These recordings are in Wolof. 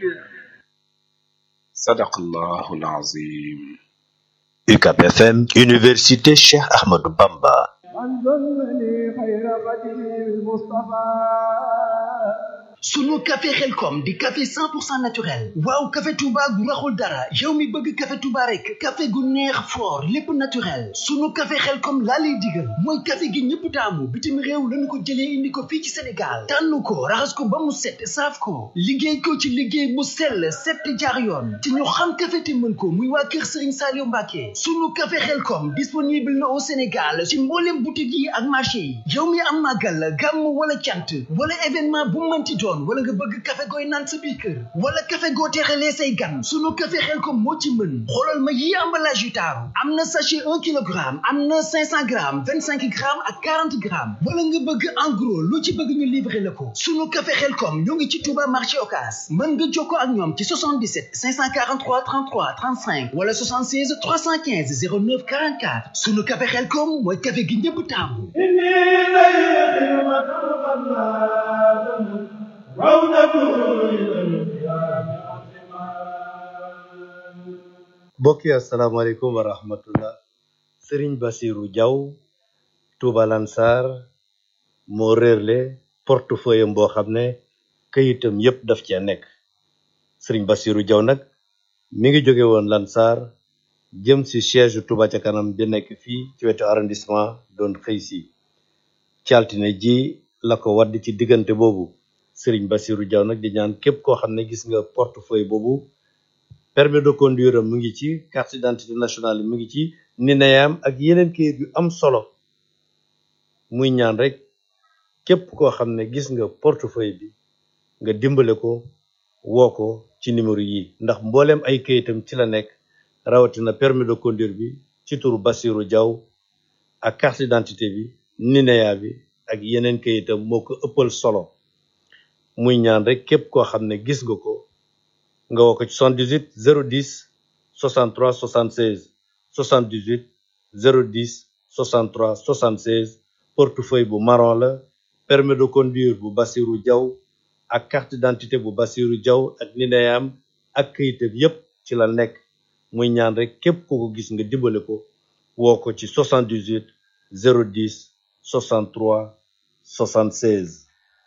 sadaqallahu alazim UCAB FM Université Cheikh Ahmadou Bamba sunu café xelkom di café 100% naturel waaw café touba gu raxul dara yow mi bëgg café touba rek café gu neex fort lépp naturel sunu café xelkom laa lay digal mooy café gi ñëpp taamu bitim réew lañu ko jëlee indi ko fii ci sénégal tànn ko raxas ko ba mu set saaf ko liggéey ko ci liggéey mu sell set jaar yoon te ñu xam café te mën ko muy waa kër sëriñ Saliou Mbacke sunu café xelkom disponible na au sénégal ci mboolem boutique yi ak marché yi yow mi am màggal gàmm wala cant wala événement bu mënti doon wala nga bëgg café gooy naan sa biir kër wala café goo teexalee say gan sunu café xel ko moo ci mën xoolal ma yi emballage yu taaru am na sachet un kilogramme am na cinq cent grammes vingt cinq grammes ak quarante grammes wala nga bëgg en gros lu ci bëgg ñu livrer la ko sunu café xel kom ñoo ngi ci Touba marché Ocass mën nga jokkoo ak ñoom ci 77 543 33 35 wala 76 315 09 44 sunu café xel kom mooy café gi ñëpp taamu mbokk yi asalaamaaleykum wa rahmatullah sëriñ basiru jaw tuuba lansar moo réerle portefeuille am boo xam ne këyitam yépp daf cee nekk sëriñ basiru jaw nag mi ngi jóge woon lansar jëm si siège tuuba ca kanam bi nekk fii ci wetu arrondissement doon xëy si ci altine ji la ko wadd ci diggante boobu sëriñ basiru jaw nag di ñaan képp koo xam ne gis nga portefeuille boobu permis de conduire am mu ngi ci carte d'identité nationale mu ngi ci nineyam ak yeneen kayit yu am solo muy ñaan rek képp koo xam ne gis nga portefeuille bi nga dimbale ko woo ko ci numéro yi ndax mbooleem ay kayitam ci la nekk rawatina permis de conduire bi ci turu Basiru Jaw ak carte d'identité bi nineya bi ak yeneen kayitam moo ko ëppal solo muy ñaan rek képp koo xam ne gis nga ko nga woo ko ci 78 010 63 76 78 010 63 76 portefeuille bu marron la permis de conduire bu Basiru Jaw ak carte d'identité bu Basiru Jaw ak nineyam ak këyitam yépp ci la nekk muy ñaan rek képp ku ko gis nga dimbale ko woo ko ci 78 010 63 76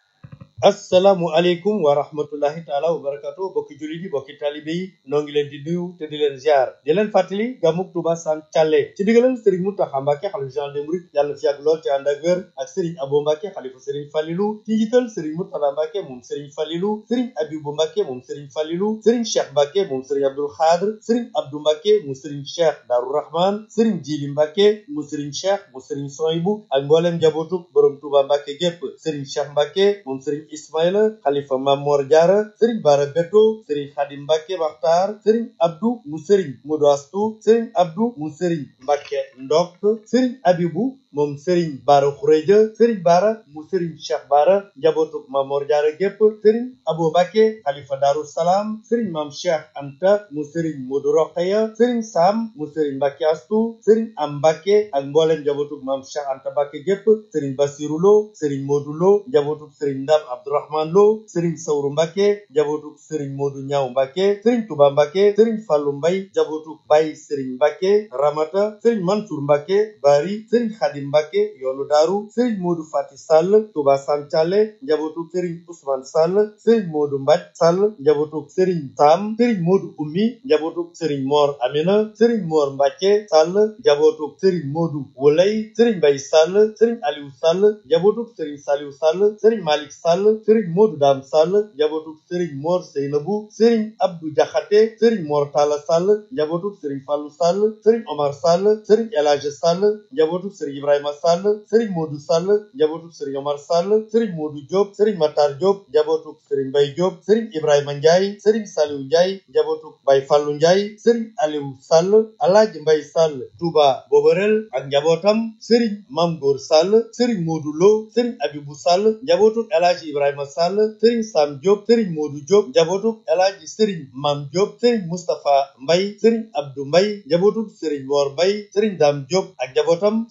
assalaamu aleykum wa rahmatullahi taala wa barakatu bokki jullit yi bokki talibe yi noo ngi leen di nuyu te di leen ziar di leen fàttali gàmmug Tuuba san càlle ci digalal sëriñ Muntaxa Mbàkke xalifa général des mourides yàlla na fi yàgg lool te ànd ak wér ak sëriñ Abo Mbàkke xalifa sëriñ Falilu ci njiital sëriñ Murtada Mbàkke moom sëriñ Falilu sëriñ Abibu Mbàkke moom sëriñ Falilu sëriñ Cheikh Mbàkke moom sëriñ Abdul Xaadir sëriñ Abdu Mbàkke mu sëriñ Cheikh Daaru Rahman sëriñ Jili Mbàkke mu sëriñ Cheikh mu sëriñ Soyibu ak mbooleem njabootu borom Tuuba Mbàkke gépp sëriñ Cheikh Mbàkke moom sëriñ Ismaïla xalifa Mamor Jaara sëriñ Bara Beto sëriñ Xadim Mbàkke Maxtaar sëriñ Abdu mu sëriñ Modu Astu sëriñ Abdu mu sëriñ Mbàkke Ndok sëriñ Abibu moom sëriñ Bara Xureja sëriñ Bara mu sëriñ Cheikh Bara njabootu Mamor Jaara gépp sëriñ Abo Mbàkke xalifa Daaru Salaam sëriñ Maam Cheikh Anta mu sëriñ Modu Roqeya sëriñ Sam mu sëriñ Mbàkke Astu sëriñ Am Mbàkke ak mbooleem njabootu Maam Cheikh Anta Mbàkke gépp sëriñ Basiru Lo sëriñ Modu Lo njabootu sëriñ Ndam Abdourahman Lo sëriñ Sawru Mbàkke njabootu sëriñ Modu Ñaaw Mbàkke sëriñ Tuba Mbàkke sëriñ Fallu Mbay njabootu Bay sëriñ Mbàkke Ramata sëriñ Mansour Mbàkke Bari sëriñ Xadim Mbàkke yoonu daaru sëriñ Modu Fati Sall Tuba Sancale njabootu sëriñ Ousmane Sall sëriñ Modu Mbaj Sall njabootu sëriñ Sam sëriñ Modu Ummi njabootu sëriñ Mor Amina sëriñ Mor Mbàkke Sall njabootu sëriñ Modu Wolay sëriñ Mbay Sall sëriñ Aliou Sall njabootu sëriñ Saliou Sall sëriñ Malik Sall sëriñ Modu Dam Sall njabootu sëriñ Mor Seynabu sëriñ Abdou Jaxate sëriñ Mor Talla Sall njabootu sëriñ Fallu Sall sëriñ Omar Sall sëriñ El Hadj Sall njabootu sëriñ Ibrahima Sall sëriñ Modu Sall njabootu sëriñ Omar Sall sëriñ Modu Diop sëriñ Matar Diop njabootu sëriñ Mbay Diop sëriñ Ibrahima Ndiaye sëriñ Saliou Ndiaye njabootu Bay Fallu Ndiaye sëriñ Aliou Sall Alaaji Mbay Sall Touba Boborel ak njabootam sëriñ Mam Góor Sall sëriñ Modu Lo sëriñ Abibu Sall njabootu El Hadj Ibrahima Sall sëriñ Sam Diop sëriñ Modou Diop njabootu El Hadji sëriñ Mam Diop sëriñ Moustapha Mbay sëriñ Abdou Mbay njabootu sëriñ Mor Mbay sëriñ Dam Diop ak njabootam sëriñ Modou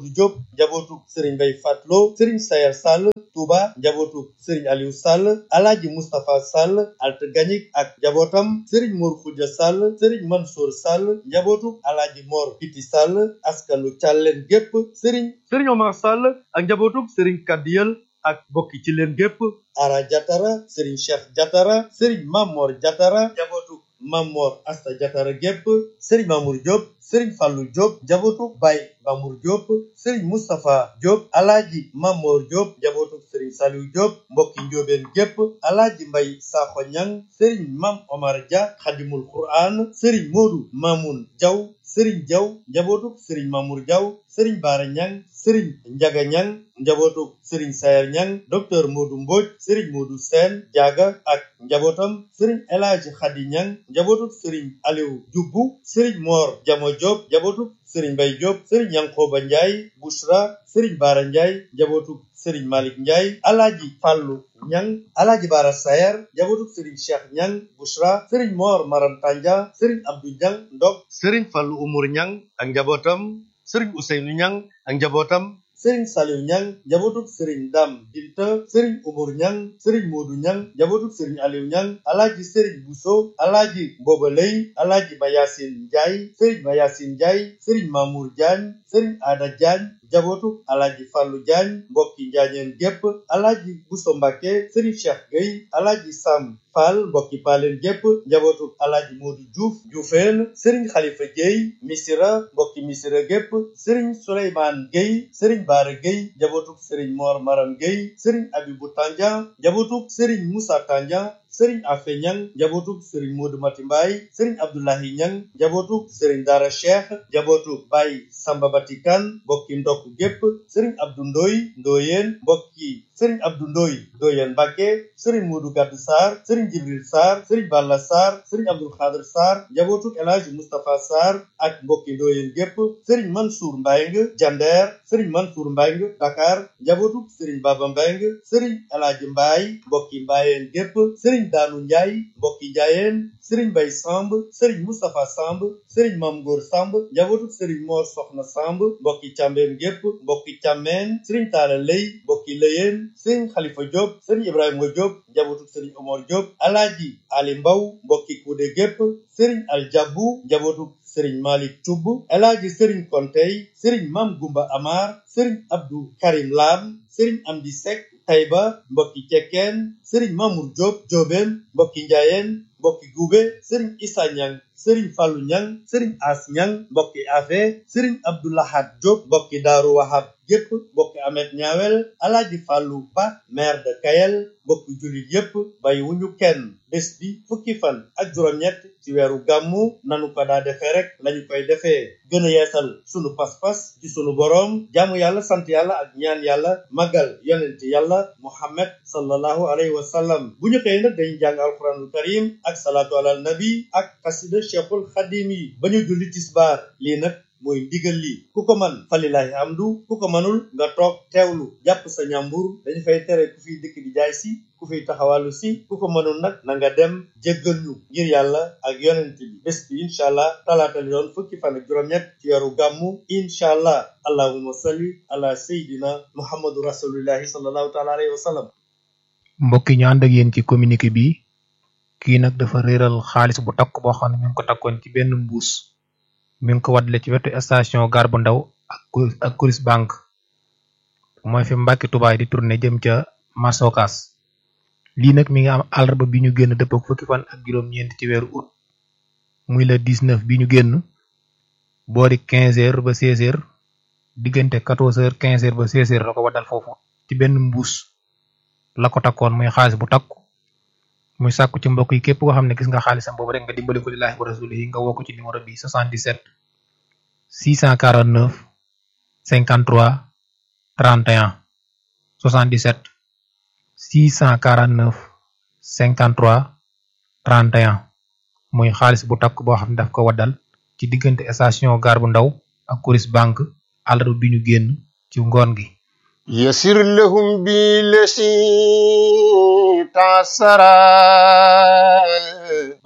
Modou Diop njabootu sëriñ Mbay Fatlo sëriñ Sayar Sall Touba njabootu sëriñ Aliou Sall alaaji Moustapha Sall Alt Gañik ak njabootam sëriñ Mor Khoudia Sall sëriñ Mansour Sall njabootu alaaji Mor Piti Sall askanu Càlleen gépp sëriñ sëriñ Omar Sall ak njabootu sëriñ Kadiyel ak bokki ci leen gépp Ara Jatara sëriñ Cheikh Jatara sëriñ Mamor Jatara njabootu Mamor Asta Jatara gépp sëriñ Mamour Diop sëriñ Fallou Diop njabootu Baye Mamour Diop sëriñ Moustapha Diop alaaji Mamor Diop njabootu sëriñ Saliou Diop mbokki njóobeen gépp alaaji Mbay Sakho Ñang sëriñ Mam Omar Dia xadimul Quran sëriñ Modou Mamoun Diaw sëriñ Diaw njabootu sëriñ Mamour Diaw sëriñ Baara Ñang sëriñ Njaga Ñang njabootu sëriñ Sayer Ñang docteur Modou Mbodj sëriñ Modou Sène Diaga ak njabootam sëriñ El Hadji Khady Ñang njabootu sëriñ Aliou Dioubou sëriñ Mor Jamo Diop njabootu sëriñ Mbay Diop sëriñ Yankoba Ndiaye Bouchra sëriñ Baara Ndiaye njabootu sëriñ Malick Ndiaye alaaji Fàllu Ñang alaaji Baara Sayer njabootu sëriñ Cheikh Ñang Bouchra sëriñ Mor Maram Tanja sëriñ Abdou Ñang Ndok sëriñ Fàllu Umur Ñang ak njabootam sëriñ Ousseynou Ñang ak njabootam sëriñ Saliou Ñang njabootuk sëriñ Dam Binta sëriñ Umur Ñang sëriñ Moodu Ñang njabootuk sëriñ Aliou Ñang alaaji sëriñ Bousso alaaji Mboba Lay alaaji Mayasin Njaay sëriñ Mayasin Njaay sëriñ Mamour Diagne sëriñ Ada Diagne njabootuk alaaji Fàllu Diagne mbokki njaañeen gépp alaaji Bousso Mbàkke sëriñ Cheikh Gueye alaaji Sam Fall mbokki paaleen gépp njabootuk alaaji Moodu Diouf Dioufeen sëriñ Xalifa Gueye Misira mbokki Misira gépp sëriñ Souleymane Gueye sëriñ Baara Gueye njabootuk sëriñ Mor Maram Gueye sëriñ Abibu Tandian njabootuk sëriñ Moussa Tandian sëriñ Afe Ñang njabootuk sëriñ Modou Mati Mbaye sëriñ Abdoulahi Ñang njabootuk sëriñ Dara Cheikh njabootuk Baye Samba Batikan mbokki ndokk gépp sëriñ Abdou Ndoy Ndoyeen mbokki sëriñ Abdou Ndoy Ndoyeen Mbàkke sëriñ Modou Gaddu Sarr sëriñ Jibril Sarr sëriñ Balla Sarr sëriñ Abdul Xaadir Sarr njabootuk El Hadji Moustapha Sarr ak mbokki Ndoyeen gépp sëriñ Mansour Mbayng Jander sëriñ Mansour Mbayng Dakar njabootuk sëriñ Baba Mbayng sëriñ El Hadji Mbaye mbokki Mbayeen gépp sëriñ Daanu Njaay mbokki Njaayeen sëriñ Bay Samb sëriñ Moustapha Samb sëriñ Mam Góor Samb njabootuk sëriñ Mor Soxna Samb mbokki Càmbeen gépp mbokki Càmmeen sëriñ Taala Lay mbokki Lëyeen sëriñ Xalifa Diop sëriñ Ibrahima Diop njabootuk sëriñ Omar Diop Alaaji Ali Mbaw mbokki Kuude gépp sëriñ Aljabu njabootuk sëriñ Malik Cubb Alaaji sëriñ Kontey sëriñ Mam Gumba Amar sëriñ Abdou Karim Lam sëriñ Amdi Sek Tayba mbokki Cekkeen sëriñ Mamour Diop Diobeen mbokki Njaayeen mbokki Gube sëriñ Issa Ñang sëriñ Fallu Ñang sëriñ As Ñang mbokki Afe sëriñ Abdoulahat Diop mbokki Daaru Wahab gépp mbokki Amet Ñaawel Alaaji Fallu Ba maire de Kayel mbokki jullit yépp bàyyi wuñu kenn bés bi fukki fan ak juróom-ñett ci weeru gàmmu nanu ko daa defee rek lañu koy defee gën a yeesal sunu pas-pas ci sunu boroom jaamu yàlla sant yàlla ak ñaan yàlla magal yonent yàlla muhammad sallallahu alayhi wa sallam bu ñu xëyee nag dañu jàng alquranul karim ak salaatu alal nabi ak xasida cheikhul xadim yi ba ñu julli tisbaar lii nag mooy ndigal li ku ko man falilahi amdu ku ko manul nga toog teewlu jàpp sa ñàmbur dañu fay tere ku fiy dëkk di jaay si ku fiy taxawalu si ku ko mënul nag na nga dem jéggal ñu ngir yàlla ak yonent bi bés bi incha allah talaata li doon fukki fan ak juróom-ñett ci weeru gàmmu incha allah allahumma salli ala sayidina muhammadu rasulillahi sallallahu taala alayhi wa sallam mbokk yi ñu ànd ak yéen ci communiqué bi kii nag dafa réeral xaalis bu takk boo xam ne mi ngi ko takkoon ci benn mbuus mi ngi ko waddale ci wetu station gare bu ndaw ak ak Coris banque mooy fi Mbàkke Tubaay di tourné jëm ca Masokas lii nag mi ngi am àllarba bi ñu génn dëpp ak fukki fan ak juróom-ñeent ci weeru août muy le 19 bi ñu génn boori 15 heures ba 16 heures diggante 14 heures 15 heures ba 16 heures la ko waddal foofu ci benn mbuus la ko takkoon muy xaalis bu takku muy sàkku ci mbokk yi képp koo xam ne gis nga xaalisam boobu rek nga dimbali ko lillaahi wa rasulihi nga woo ko ci numéro bi 77 649 53 31 77 649 53 31 muy xaalis bu takk boo xam ne daf ko waddal ci diggante station gare bu ndaw ak Coris banque àllarba bi ñu génn ci ngoon gi يسر لهم بالذي تعسرا mbokk yi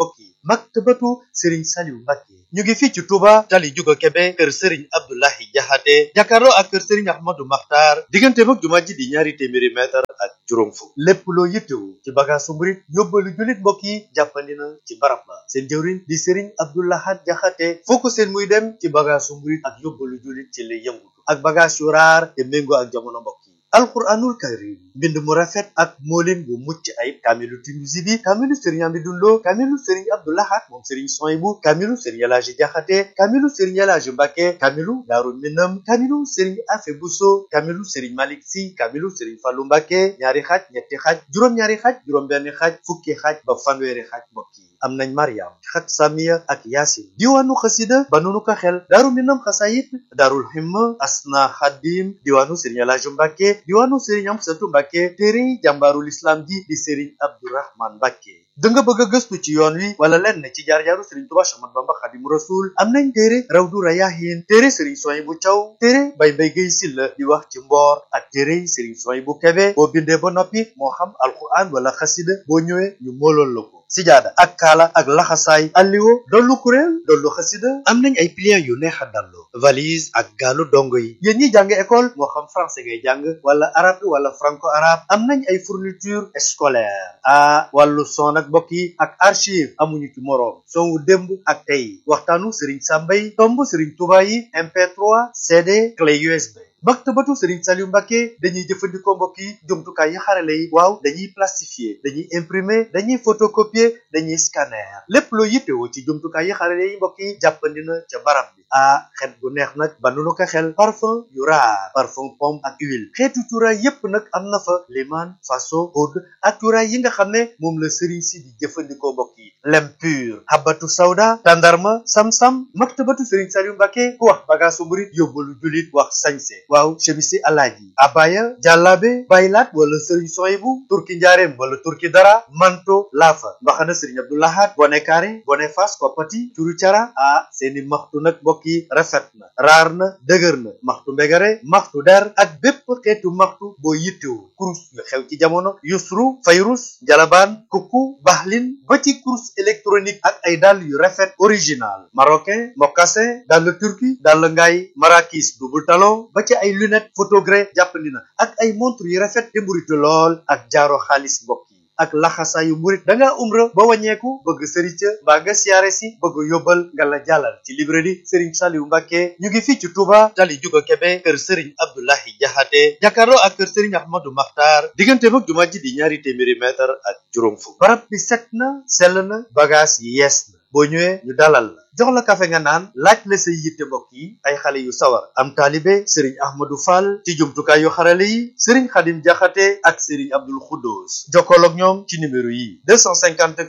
maktabatu Serigne Saliou Mbacké ñu ngi fii ci Touba tali Juga Kebe kër Serigne Abdoulahi Jaxate jàkkaarloo ak kër Serigne Ahmadou Makhtar diggante mag jumaa ji di ñaari téeméeri mètre ak juróom fukk lépp loo yittewu ci bagaasu murit yóbbalu jullit mbokk yi jàppandi na ci barab ba seen jëwriñ di Serigne Abdoulahat Jaxate foo ko seen muy dem ci bagaasu murit ak yóbbalu jullit ci lay yëngutu ak bagage yu raar te méngoo ak jamono mbokk yi alquranul karim mbind mu rafet ak moolin bu mucc ayib kaamilu Tinuusi bi kaamilu sëriñ Amidou Lo kaamilu sëriñ Abdoulahat moom sëriñ Soyibu kaamilu sëriñ Elaaji Jaxate kaamilu sëriñ Elaaji Mbàkke kaamilu Daaru Minam kaamilu sëriñ Afe Buso kaamilu sëriñ Malik Si kaamilu sëriñ Fallu Mbàkke ñaari xaaj ñetti xaaj juróom-ñaari xaaj juróom-benn xaaj fukki xaaj ba fanweeri xaaj mbokk yi am nañ Mariam xat Samiya ak Yaasin diwaanu xasida ba nunu ko xel Daaru Minam xasayit Daarul Himma Asna Xadim diwaanu sëriñ Elaaji Mbàkke diwaanu sëriñ Amsatu Mbàkke téere jàmbaarul islam ji di sëriñ Abdourahman Mbàkke da nga bëgg a gëstu ci yoon wi wala lenn ci jaar-jaaru sëriñ Tuubaa Axmadu Bamba Xaadimu Rasuul am nañ téere Rawdu Rayaahiin téere sëriñ Suwaybu Caw téere Bay Mbay Gay Silla di wax ci mboor ak téere sëriñ Suwaybu Kebe boo bindee ba noppi moo xam alquran wala xasida boo ñëwee ñu moolool la ko sijaada ak kaala ak laxasaay alliwo dollu kuréel dollu xasida am nañ ay pliant yu neex a dallu valise ak gaalu dongo yi yéen ñi jàng école moo xam français ngay jàng wala arabe wala franco arabe am nañ ay fourniture scolaire ah wàllu son ak mbokk yi ak archive amuñu ci moroom son wu démb ak tey waxtaanu Serigne Sambay tomb Serigne Touba yi MP3 CD clé USB maktabatu Serigne Saliou Mbacké dañuy jëfandikoo mbokk yi jumtukaay yi xarale yi waaw dañuy plastifier dañuy imprimer dañuy photocopier dañuy scanner lépp loo yittewoo ci jumtukaay yi xarale yi mbokk yi jàppandi na ca barab bi ah xet gu neex nag ba nu ko xel parfum yu raar parfum pomme ak huile xeetu cuuraay yépp nag am na fa liman faso oud ak cuuraay yi nga xam ne moom la Serigne si di jëfandikoo mbokk yi lem pur habatu sawda tandarma sam-sam maktabatu Serigne Saliou Mbacké ku wax bagaasu murit yóbbalu julit wax sañse waaw chemisi alaaji abaya jàllaabe baylaat wala sëriñ soyibu turki njaareem wala turki dara manto laafa mbaxana sëriñ abdoulahat bone kaare bone fas koppati curu cara ah seeni maxtu nag mbokk yi rafet na raar na dëgër na maxtu mbegare maxtu der ak bépp xeetu maxtu boo yittewu kurus yu xew ci jamono yusru fayrus jalabaan kukku baxlin ba ci kurus électronique ak ay dàll yu rafet original marocain mocassin dàll turki dàll ngaay marakis double talon ba ci ay lunette photogré jàppandi na ak ay montre yu rafet te mburitu lool ak jaaro xaalis mbokk yi ak laxasaayu murit da ngaa umra ba wàññeeku bëgg sëriñ ca mbaa nga siyaare si bëgg yóbbal nga la jàllal ci librairie Serigne Saliou Mbacké ñu ngi fii ci Touba tali Juga Kebe kër Serigne Abdoulahi Jaxate jàkkaarloo ak kër Serigne Ahmadou Makhtar diggante mag jumaa ji di ñaari téeméeri mètre ak juróom fukk barab bi set na sell na bagage yi yees na boo ñëwee ñu dalal la jox la kafe nga naan laaj la say yitte mbokk yi ay xale yu sawar am taalibe sëriñ ahmadou fall ci jumtukaay yu xarale yi sëriñ xadim jaxate ak sëriñ abdul xuddoos jokkool ak ñoom ci numéro yi 254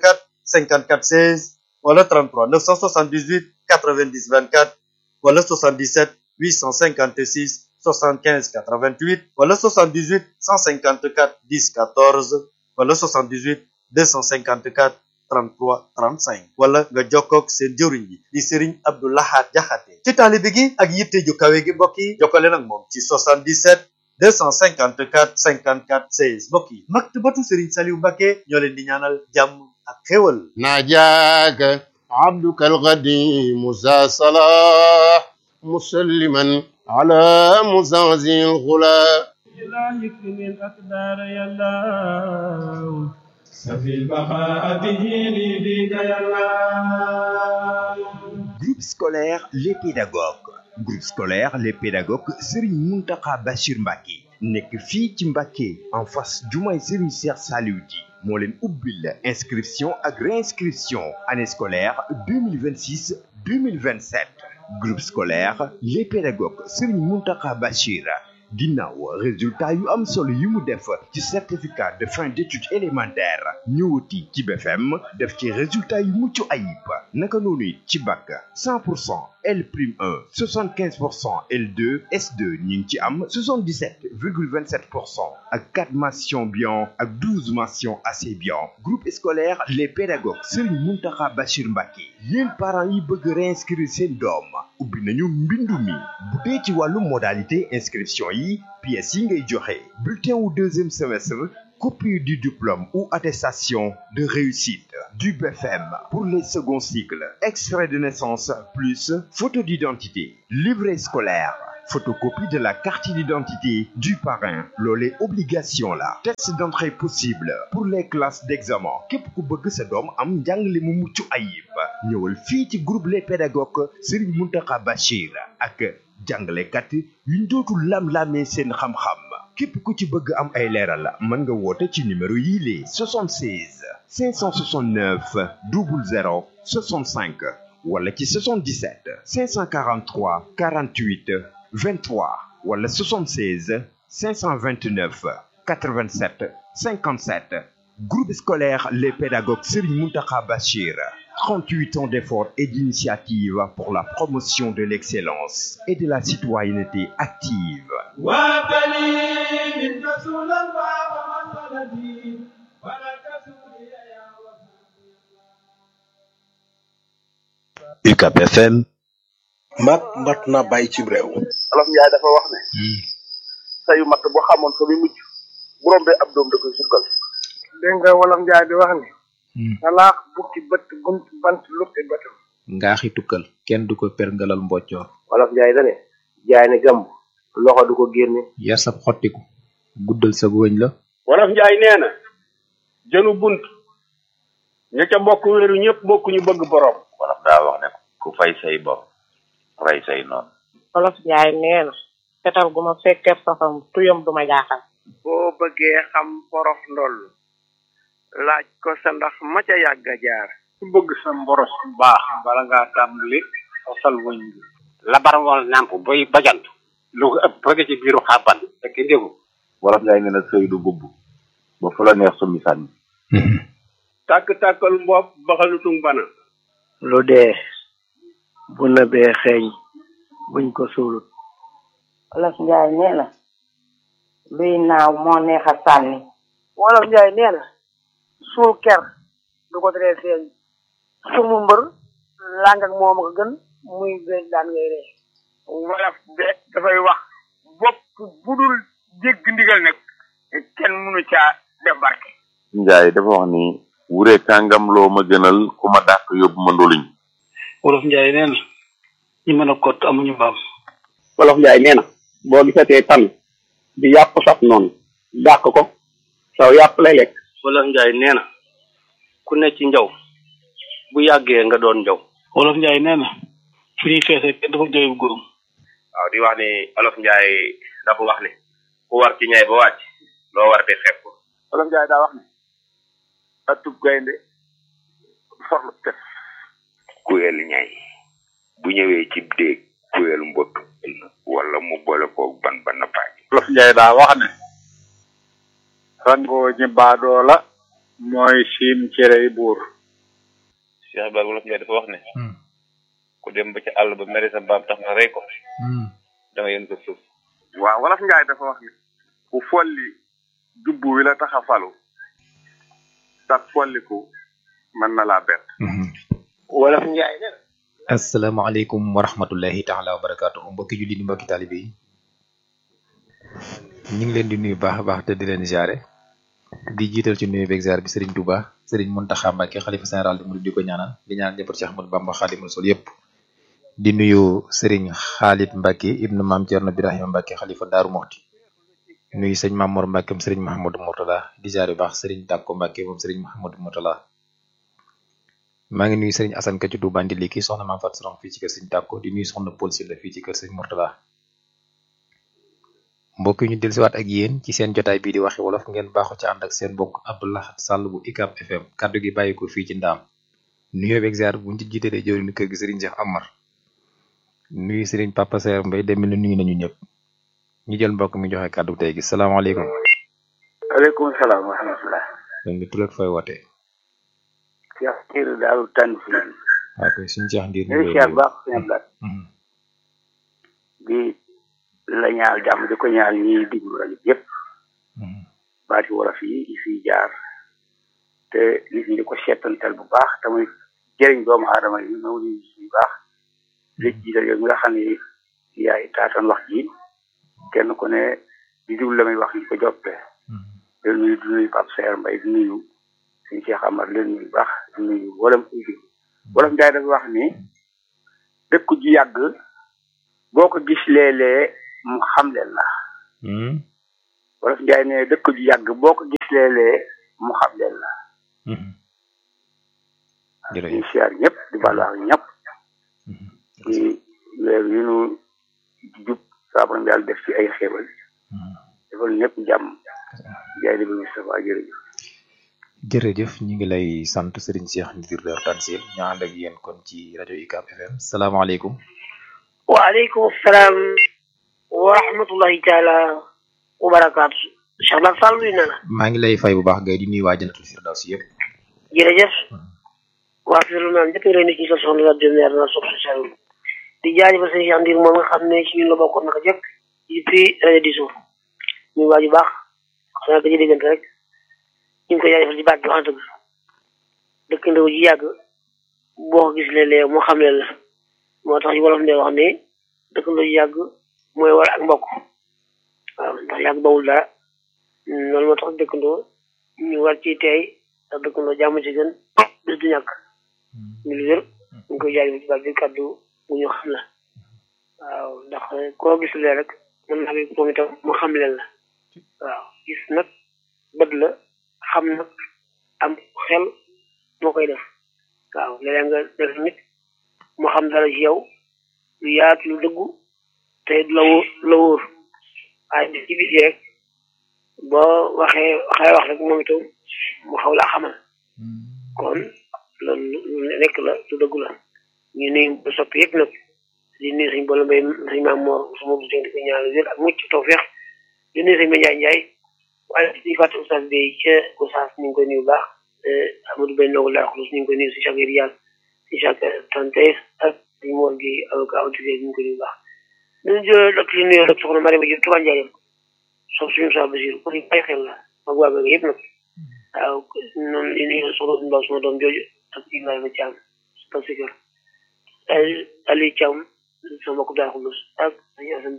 54 16 wala 33 978 90 24 wala 77 856 75 88 wala 78 154 10 14 wala 78 254 33 35 wala nga jokkoog seen jëwriñ bi di Serigne Abdou Lahad Jaxate ci taalibe gi ak yitte ju kawe gi mbokk yi jokkale nag moom ci 77 254 54 16 mbokk yi maktabatu Serigne Saliou Mbacké ñoo leen di ñaanal jàmm ak xéwal ناجاك عبدك القديم ذا صلاح مسلما على مزازي الغلا لا يكفي الأقدار يا الله سفي البقاء به لي بك يا الله Groupe scolaire Les Pédagogues groupe scolaire Les Pédagogues Serigne Mountakha Bachir Mbacké nekk fii ci Mbacké en face jumaay Serigne Cheikh Saliou Di moo leen ubbil inscription ak réinscription année scolaire 2026 2027 groupe scolaire Les Pédagogues Serigne Mountakha Bachir ginnaaw résultat yu am solo yi mu def ci certificat de fin d'études élémentaires ñëwati ci BFM def ci résultat yu mucc ayib naka noonu it ci bac 100 pour cent L prime 1 75 pour cent L2 S2 ñu ngi ci am 77 virgule 27 pour cent ak 4 mentions bien ak 12 mentions assez bien groupe scolaire les pédagogues Serigne Mountakha Bachir Mbacké yéen parents yi bëgg réinscrire seen doom ubbi nañu mbindu mi bu dee ci wàllu modalité inscription yi pièces yi ngay joxe bulletin wu deuxième semestre copie du diplôme ou attestation de réussite du BFM pour les seconds cycles, extrait de naissance plus photo d'identité, livret scolaire, photocopie de la carte d'identité du parrain loolee obligation la test d'entrée possible pour les classes d'examen képp ku bëgg sa doom am njàngale mu mucc ayib ñëwal fii ci groupe les pédagogues Serigne Mountakha Bachir ak jàngalekat yuñ dootul lam-lamee seen xam-xam képp ku ci bëgg am ay leeral mën nga woote ci numéro yii lee 76 569 00 65 wala ci 77 543 48 23 wala 76 529 87 57 groupe scolaire les pédagogues Serigne Mountakha Bachir 38 ans d'efforts et d'initiatives pour la promotion de l'excellence et de la citoyenneté active وابني من رسول الله ومسندي ولك سوري يا UCAP FM mat mat na bàyyi ci réew olof njaay dafa wax ne sayu matt bu xamoon fa muy mujj bu rombee ab doom da koy sukkal dégg nga wolof njaay di wax ni talaax bukki bët bunt bant luppi bëtam ngaaxi tukkal kenn du ko perngalal mboccoor wolof njaay dane jaay ne gàmb loxo du ko génne yar sab xottiku guddal sa wëñ la wolof njaay nee na jënu bunt ña ca bokk wéeru ñëpp bokk ñu bëgg borom wolof daa wax ne ku fay say bor rey say noonu wolof njaay nee na fetal gu ma fekkee safam tuyam du ma jaaxal boo bëggee xam porof ndoll laaj ko sa ndax ma ca yàgg a jaar ku bëgg sa mboros bu baax bala ngaa tàmbali fasal wëñ bi labarwal nàmp boy bajant lu ko ëpp bëgg ci biiru xàbban fekk déggu wolof njaay nee na sëy du bubb ba fu la neex summi sànni tàkk-tàkkal mbopp baxalutung bana lu dee bu nëbee xeeñ buñ ko suulut wolof njaay nee na luy naaw moo neex a sànni wolof njaay nee na suul ker du ko teree feeñ sumu mbër làng ak moom ko gën muy béy daan ngay ree wolof de dafay wax bopp bu dul jégg ndigal nag kenn mënu caa def barke njaay dafa wax ni wure kàngam loo ma gënal ku ma dàq yóbbu ma ndoluñ wolof njaay nee na ñi mën a kott amuñu mbaam wolof njaay nee na boo gisatee tan di yàpp saf noonu dàq ko saw yàpp lay lekk wolof njaay nee na ku ne ci njaw bu yàggee nga doon njaw wolof njaay nee na fu ñuy feesee kenn dafa jooy bu góorum waaw di wax ni olof njaay dafa wax ni ku war ci ñay ba wàcc loo war di xeeb ko olof njaay daa wax ni atub gaynde forlu tef kuyel ñay bu ñëwee ci déeg kuyel mbott wala mu boole koog ban ba nappaaj wolof njaay daa wax ne rangoo ñi baadoo la mooy siim cerey buur Cheikh Ibrahima wolof njaay dafa wax ne ku dem ba ci àll ba mere sa mbaam tax nga rey ko da nga yën ko suuf waaw wolof njaay dafa wax ni ku folli jubbu wi la tax a falu sax folliku mën na laa bett wolof njaay ne asalaamaaleykum wa rahmatullahi taala wa barakaatu mbokki julli di mbokki taalibe yi ñu ngi leen di nuyu baax a baax te di leen jaare di jiital ci nuyu beeg ziar bi Serigne Touba Serigne Mountakha Mbacké xalifa général di murid di ko ñaanal di ñaan njaboot Cheikh Ahmadou Bamba Khadimul Rasul yépp di nuyu Serigne Khalid Mbacké ibnu Maam Thierno Birahima Mbacké xalifa Daaru Moxti nuyu sëñ Mamor Mbacké moom Serigne Mahamadou Mourtada di jaare baax Serigne Takko Mbacké moom Serigne Mahamadou Mourtada maa ngi nuyu Serigne Assane Ka ci Touba Ndiliki soxna Maam Fatou Sorom fii ci kër Serigne Takko di nuyu soxna Paul Sylla fii ci kër Serigne Mourtada mbokk yi ñu dellusiwaat ak yéen ci seen jotaay bii di waxi wolof ngeen baaxu ci ànd ak seen mbokk Abdoulahat Sall bu UCAB FM kaddu gi bàyyi ko fii ci ndaam nuyoo beeg ziar buñ ci jiitalee jëwriñu kër gi Serigne Cheikh Amar nuyu Serigne Papa Saer Mbaye dem na nuyu nañu ñëpp ñu jël mbokk mi joxe kaddu tey gi salaamaaleykum. aleykum salaam wa rahmatulah. sëñ bi tur ak fooy wootee. Cheikh Ndiir Daaru Tanzil. waaw kay suñu Cheikh Ndiir. ñu ngi Cheikh baax suñu ablaat. di la ñaal jàmm di ko ñaal ñiy diglu rajo yëpp. baati wolof yi yi fiy jaar. te nit ñi di ko seetantal bu baax te muy jëriñ doomu aadama yi ñëw di yu baax. li jiital yow mi nga xam ne yaay taatan wax ji kenn ku ne di diglu la muy wax ñu ko joppe di nuyu di nuyu Pape Seer Mbay di nuyu suñu Cheikh Amar leen nuyu baax di nuyu wolof wolof Njaay dafa wax ni dëkk ju yàgg boo ko gis léeg-léeg mu xam leen la wolof Njaay ne dëkk ju yàgg boo ko gis léeg-léeg mu xam leen la ñu siyaar ñëpp di balu ak ñëpp ci weer yu nu jub saa borom yàlla def ci ay xéewal defal ñëpp jàmm jaay di bi Moustapha jërëjëf jërëjëf ñu ngi lay sant Serigne Cheikh Ndiir Dar Tansil ñu ànd ak yéen kon ci rajo UCAB FM salaamaaleykum waaleykum salaam wa rahmatullahi taala wa barakaatu Cheikh Bak Sall nuyu na la maa ngi lay fay bu baax gay di nuyu waa Jannatul Firdaws yëpp jërëjëf waa firlu naan ñëpp ngi lay nuyu ci sa soxna la demeer na sof sa di jaajëfal sëñ Cheikh Ndiir moom nga xam ne ci ñun la bokkoon naka jëkk depuis rajo di suuf ñu waa ju baax xanaa ko ci diggante rek ñu ngi koy jaajëfal ci baat bi wax dëgg dëkk ndaw ji yàgg boo ko gis léeg-léeg moo xam leen la moo tax wolof ndee wax ne dëkk ndaw ji yàgg mooy war ak mbokk waaw ndax yàgg bawul dara loolu moo tax dëkkandoo ñu war ci tey ndax dëkkandoo jàmm ci gën bis du ñàkk ñu lu wér ñu ngi koy jaajëfal ci baat bi kàddu bu ñu xam la waaw ndax koo gis lee rek mën naa bi moom itam mu xam leen la waaw gis nag bët la xam nag am xel moo koy def waaw léeg nga def nit mu xam dara ci yow lu yaatu lu dëggu te la wóor la wóor waaye bi ci biti rek boo waxee waxee wax rek moom itam mu xaw laa xamal kon loolu lu nekk la lu dëggu la ñu nuyu ba soppi yëpp nag di nuyu suñ boole mbay suñ maam moor suma bu di ko ñaanal wér ak mucc tawfeex di nuyu suñ Njaay Njaay waaye di fàtte oustaz bi ca Gosaas ñu ngi koy nuyu bu baax Amadou Bay Ndogou Lar Xulus ñu ngi koy nuyu si chaque rial si chaque tante ak si moor gi avocat autorité ñu ngi koy nuyu bu baax ñu jël dok li nuyoo rek soxna Mariama Diop Touba Ndiaye sof suñu sa basir pour ñu bàyyi xel la mag waa bëgg yëpp nag waaw noonu li nuyu soxna Mbaw suma doom jooju ak Ibrahima Thiam parce que Ali Thiam sama mbokk daal Xulus ak sañu asan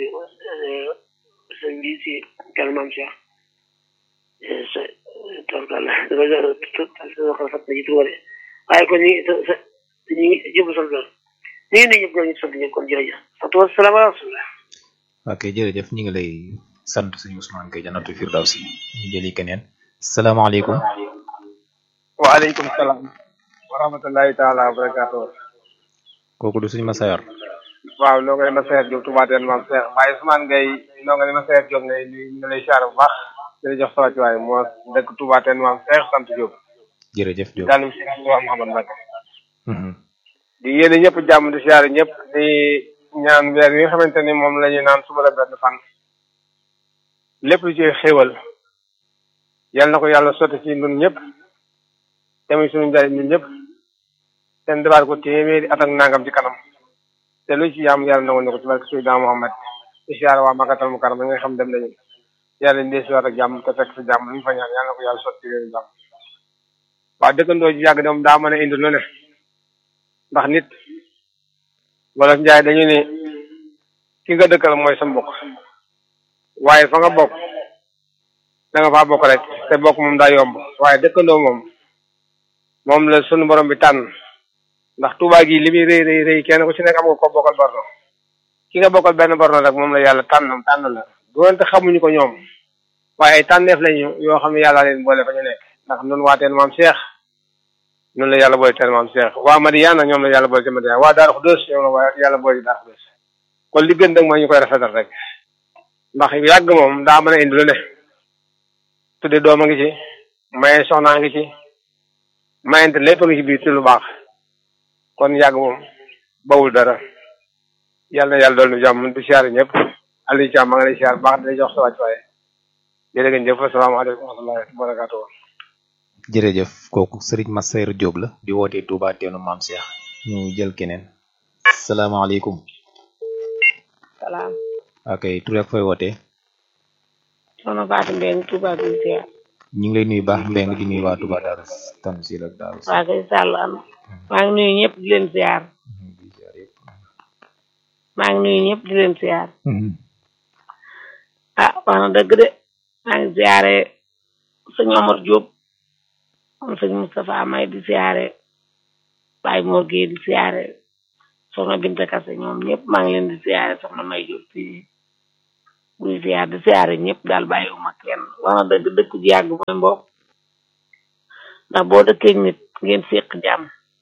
sëñ bi si kàlla maam Cheikh sa torkal dafa fat na ci tuwale waaye kon ñi sa ñu ngi jëpp sant la ñu ngi ne ñëpp ñoo ñu sant ñëpp kon jërëjëf sant wa salaam ala rasulillah ok jërëjëf ñu ngi lay sant suñu Ousmane Gueye Jannatul Firdaws ñu jëli keneen salaamaaleykum waaleykum salaam wa rahmatullahi taala wa barakatuh kooku du suñu Masayor waaw noo nga ne Masayer Diop Touba teen maam Cheikh waaye Ousmane Gueye noo nga ne Masayer Diop ngay ñu lay siyaare bu baax di jox sa wàccuwaay moo dëkk Touba teen maam Cheikh sant Diop jërëjëf Diop daanum si wax Mouhamad Mbacke di yéene ñëpp jàmm di siyaare ñëpp di ñaan weer yi nga xamante ni moom la ñu naan suba la benn fan lépp lu ci xéewal yal na ko yàlla sotti ci ñun ñëpp tamit suñu njariñ ñun ñëpp ten defaat ko téeméeri at ak nangam ci kanam te lu ci yaam yàlla nangu ñu ko ci barke Seydina Muhammad di siyaare waa Makkatal Mukarram nga xam dem nañu yàlla ñu dee si waat ak jàmm te fekk si jàmm lu ñu fa ñaan yàlla na ko yàlla sotti leen jàmm waaw dëkkandoo ji yàgg dem daa mën a indi lu ne ndax nit wala njaay dañu ne ki nga dëkkal mooy sa mbokk waaye fa nga bokk da nga faa bokk rek te bokk moom daa yomb waaye dëkkandoo moom moom la sunu borom bi tànn ndax Tuubaa gi li muy rëy rëy rëy kenn ku ci nekk am nga ko bokkal borno ki nga bokkal benn borno rek moom la yàlla tànn tànn la doonte xamuñu ko ñoom waaye ay tànneef lañu yoo xam ne yàlla leen boole fa ñu nekk ndax nun waa teen maam Cheikh noonu la yàlla boole teen maam Cheikh waa Madiana ñoom la yàlla boole ci Madiana waa Daaru Xudóos ñoom la waa yàlla boole ci Daaru Xudóos kon li gën nag mooy ñu koy rafetal rek ndax yàgg moom daa mën a indi lu ne tudde doom a ngi ci maye soxnaa ngi ci mayente lépp a ngi ci biir ci lu baax kon yàgg moom bawul dara yàlla na yàlla dool nu jàmm di siyaare ñëpp Aliou Thiam maa ngi lay siyaare baax di jox sa wàcc waaye jërë ngeen jëf asalaamaaleykum wa rahmatullahi wa barakatuh jërëjëf kooku Serigne Masayer Diop la di wootee Touba teenu maam Cheikh ñu jël keneen salaamaaleykum salaam ok tur ak fooy wootee soxna Fatou Mbeng Touba bi ziar ñu ngi lay nuyu baax Mbeng di nuyu waa Touba Darou Tanzil ak Darou waa kay sàll am maa ngi nuyu ñëpp di leen ziar maa ngi nuyu ñëpp di leen ziar ah wax na dëgg de maa ngi ziare sëñ Omar Diop moom sëñ Moustapha May di siyaare Baye Mor Gueye di siyaare soxna Binta Kase ñoom ñëpp maa ngi leen di siyaare soxna May Diop si buy siyaare di siyaare ñëpp daal bàyyiwuma kenn wax na dëgg dëkk ji yàgg mooy mbokk ndax boo dëkkee nit ngeen séq jàmm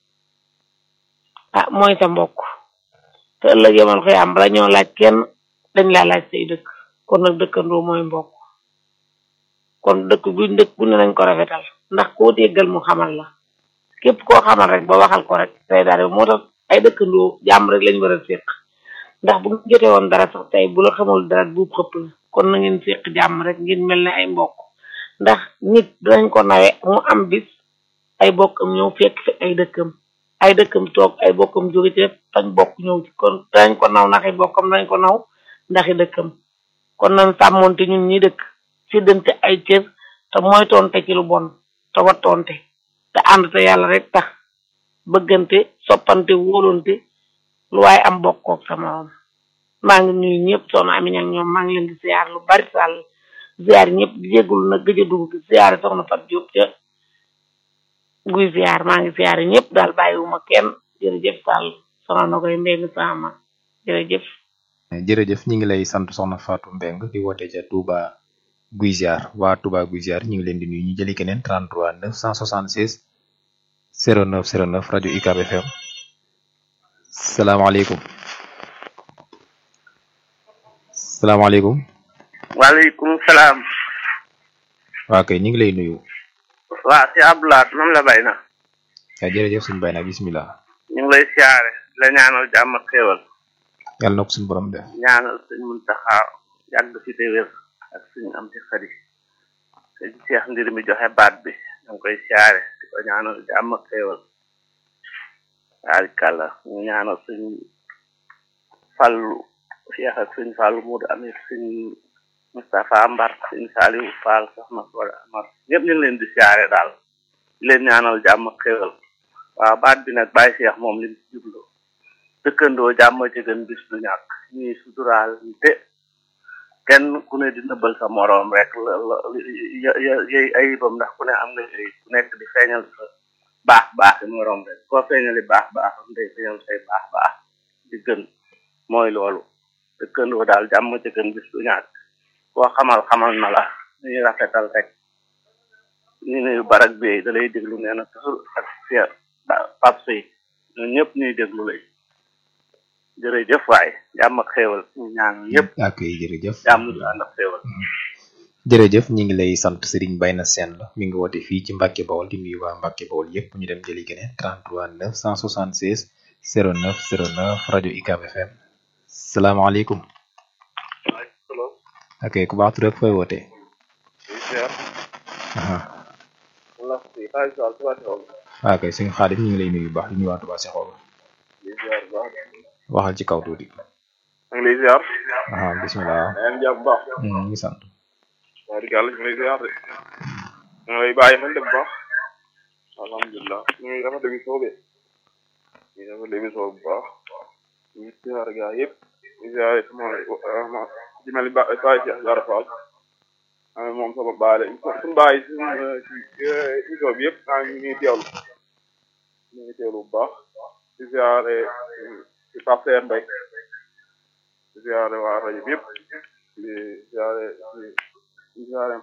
ah mooy sa mbokk te ëllëg yemal koy am bala ñoo laaj kenn dañ laa laaj say dëkk kon nag dëkkandoo mooy mbokk kon dëkk bu dëkk bu ne nañ ko rafetal ndax koo déggal mu xamal la képp koo xamal rek ba waxal ko rek tey daal moo tax ay dëkkandoo jàmm rek lañ war a séq ndax bu ñu jotee woon dara sax tey bu la xamul dara bu xëpp la kon na ngeen séq jàmm rek ngeen mel ne ay mbokk ndax nit dinañ ko nawe mu am bis ay bokkam ñëw fekk fi ay dëkkam ay dëkkam toog ay bokkam jóge ci tañ bokk ñëw ci kon dañ ko naw ndax ay bokkam dañ ko naw ndaxi dëkkam kon nañ sàmmonte ñun ñi dëkk séddante ay cër te mooy tonte ci lu bon te wattonte te ànd te yàlla rek tax bëggante soppante wóolonte lu waaye am bokkook sa morom maa ngi nuyu ñëpp soxna Amina ak ñoom maa ngi leen di ziar lu bari sàll ziar ñëpp di jéggul nag gëj a dugg gi ziar soxna Fat Diop ca guy ziar maa ngi ziar ñëpp daal bàyyiwuma kenn jërëjëf sàll soxna na koy mbéy mi sama jërëjëf jërëjëf ñi ngi lay sant soxna Fatou Mbeng di woote ca Touba Guy Ziar waa Touba Guy Ziar ñi ngi leen di nuyu ñu jëli keneen 33 976 09 09 rajo UCAB FM salaamaaleykum salaamaaleykum waaleykum salaam. waa kay ñu ngi lay nuyu waa si Abdoulaye moom la bay na. waaw jërëjëf suñu bay na bismillah ñu ngi lay siyaare la ñaanal jàmm ak xéewal yàlla na ko suñu borom def ñaanal sëñ Muntaxa yàgg fi te wér ak suñu am ci xarit sëñ Cheikh ndir mi joxe baat bi ñu ngi koy siyaare di ko ñaanal jàmm ak xéewal waarikàlla ñu ñaanal suñ fàllu Cheikh ak suñ fàllu Mudu Amit suñ Moustapha Mbar suñ Saliou Fall soxna Soda Amar ñëpp ñu ngi leen di siyaare daal di leen ñaanal jàmm ak xéewal waaw baat bi nag Baye Cheikh moom li mu jublu dëkkandoo jàmm ci gën bis du ñàkk ñuy suturaal te kenn ku ne di nëbbal sa moroom rek la la yey ayibam ndax ku ne am nga ayib ku nekk di feeñal sa baax baax yi moroom rek koo feeñali baax baax day feeñal say baax baax di gën mooy loolu dëkkandoo daal jàmm ci gën bis du ñàkk koo xamal xamal na la ñuy rafetal rek ñu ne barak bi da lay déglu nee na toujours ak fier pap sëy ñun ñëpp ñuy déglu lay jërëjëf waay jàmm ak xéewal ñu ñaan ñëpp ak jërëjëf jàmm ju ànd ak xéewal jërëjëf ñi ngi lay sant Serigne Bayna Sène la mi ngi woote fii ci Mbacke Bawol di nuyu waa Mbacke Bawol yépp ñu dem jëli keneen 33 976 09 09 rajo UCAB FM salaamaaleykum ok ku baax tur ak fooy woote aha waa kay sëñ Xaadim ñu ngi lay nuyu bu baax di nuyu waa Touba Seexool waxal ci kaw tuuti maa ngi lay ziar. aha bismillah maa ngi jàpp bu baax. ñu ngi sant wax dëgg yàlla ñu ngi lay ziar de. ñu ngi lay bàyyi xel de bu baax. alhamdulilah ñu ngi rafetlu émission bi. ñu ngi rafetlu émission bu baax. ñu ngi ziar gaa yëpp. ñu ziar sama ma ci mel ni Ba Baye Cheikh Diarra Fall. ah moom sama baay la suñu baay suñu ci émission bi yëpp maa ngi ñuy teewlu. ñu ngi teewlu bu baax. di ziare ci Pape Seer Mbaye di ziare waa rajo bi yëpp di ziare di ziare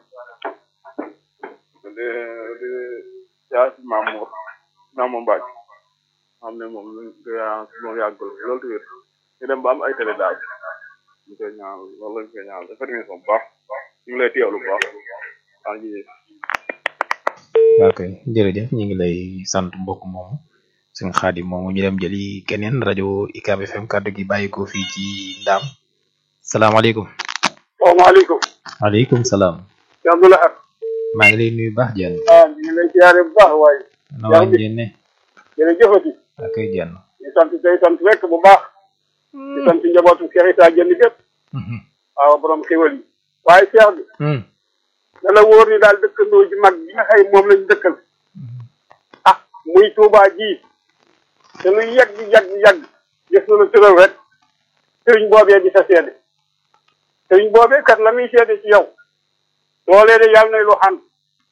di di ziare si Mamour Mamour Mbacke xam ne moom moom yàggul loolu tamit ñu dem ba am ay télé daal ñu koy ñaan loolu lañ koy ñaan dafa émission bu baax ñu ngi lay teewlu bu baax waa ngi ok jërëjëf ñu ngi lay sant mbokk moomu sëñ Xaadim moomu ñu dem jëli keneen rajo UCAB FM kàddu gi bàyyi ko fii ci Ndaam salaamaaleykum. salaamaaleykum. waaleykum salaam. Cheikh Abdoulaye. maa ngi lay nuyu baax jenn. ah ñu ngi lay ziare bu baax waaye. na waa njenne. jërëjëfati. ak ay jenn. di sant tey sant rek bu baax. di sant njabootu Cheikh Issa Dieng gépp. waaw borom xéwal yi. waaye Cheikh bi. na la wóor ni daal dëkkandoo ji mag bi nga xëy moom lañ dëkkal. ah muy Touba ji. te lu yàgg yàgg yàgg gis na la tëral rek sëriñ boobee di sa seede sëriñ boobee kat la muy seede ci yow loolee de yàlla nay lu xam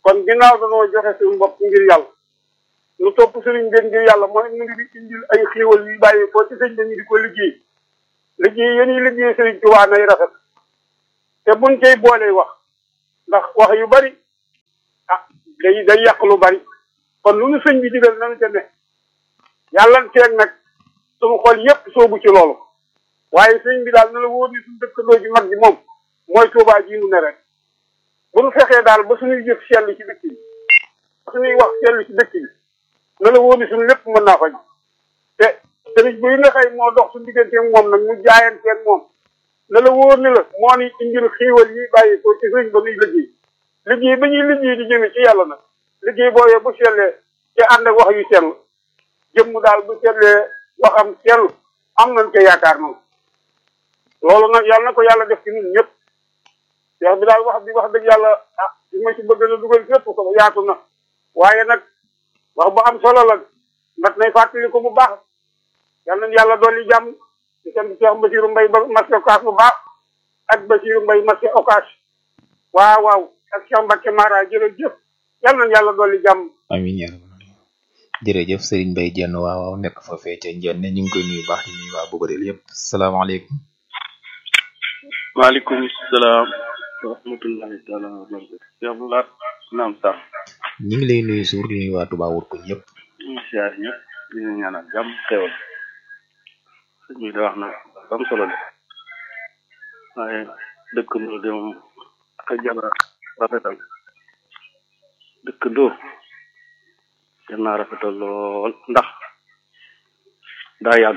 kon ginnaaw dañoo joxe suñu bopp ngir yàlla lu topp sëriñ bi ngir yàlla mooy ñu ngi di indil ay xéewal yu bàyyi ko ci sëñ bi ñu di ko liggéey liggéey yéen yi liggéey sëriñ Tuubaa nay rafet te buñ cay boolee wax ndax wax yu bari ah day day yàq lu bari kon lu nu sëñ bi digal nañu ca ne yàlla teeg nag suñu xol yépp soobu ci loolu waaye sëñ bi daal na la wóor ni suñu dëkkandoo ji mag ji moom mooy Tuubaa ji nu ne rek bu nu fexee daal ba suñuy jëf sell ci dëkk bi ba suñuy wax sell ci dëkk bi na la wóor ni suñu lépp mën naa faj te sëriñ bi nga xëy moo dox suñu digganteeg moom nag mu jaayanteeg moom na la wóor ni la moo ni indil xiiwal yi bàyyi ko ci sëriñ ba nuy liggéey liggéey ba ñuy liggéey di jëme ci yàlla nag liggéey boobee bu sellee te ànd ak wax yu sell jëmm daal bu sellee waxam sell am nañ ko yaakaar noonu loolu nag yàlla na ko yàlla def ci ñun ñëpp wax bi daal wax bi wax dëgg yàlla ah li ma ci bëgg na dugal fépp ko yaatu na waaye nag wax bu am solo la mat nay fàttali ko bu baax yal nañu yàlla dolli jàmm di sant Cheikh Basiru Mbay ba marché Ocass bu baax ak Basiru Mbay marché Ocass waaw waaw ak Cheikh Mbacke Mara jërëjëf yal nañu yàlla dolli jàmm amiin yaa rabbal aalamiin jërëjëf Serigne Mbaye Diène waaw waaw nekk fa fee ca Njenne ñu ngi koy nuyu baax di nuyu waa Bogodel yëpp salaamaaleykum. maaleykum salaam wa rahmatullahi taala wa barakatu Cheikh Abdoulaye naam sax ñu ngi lay nuyu suur di nuyu waa Touba Wurkuñ yëpp. ñu siyaar ñëpp di leen ñaanal jàmm xewal sëñ bi da wax na am solo de waaye dëkkandoo de moom ak a jara rafetal dëkkandoo jar naa rafetal lool ndax daa yàgg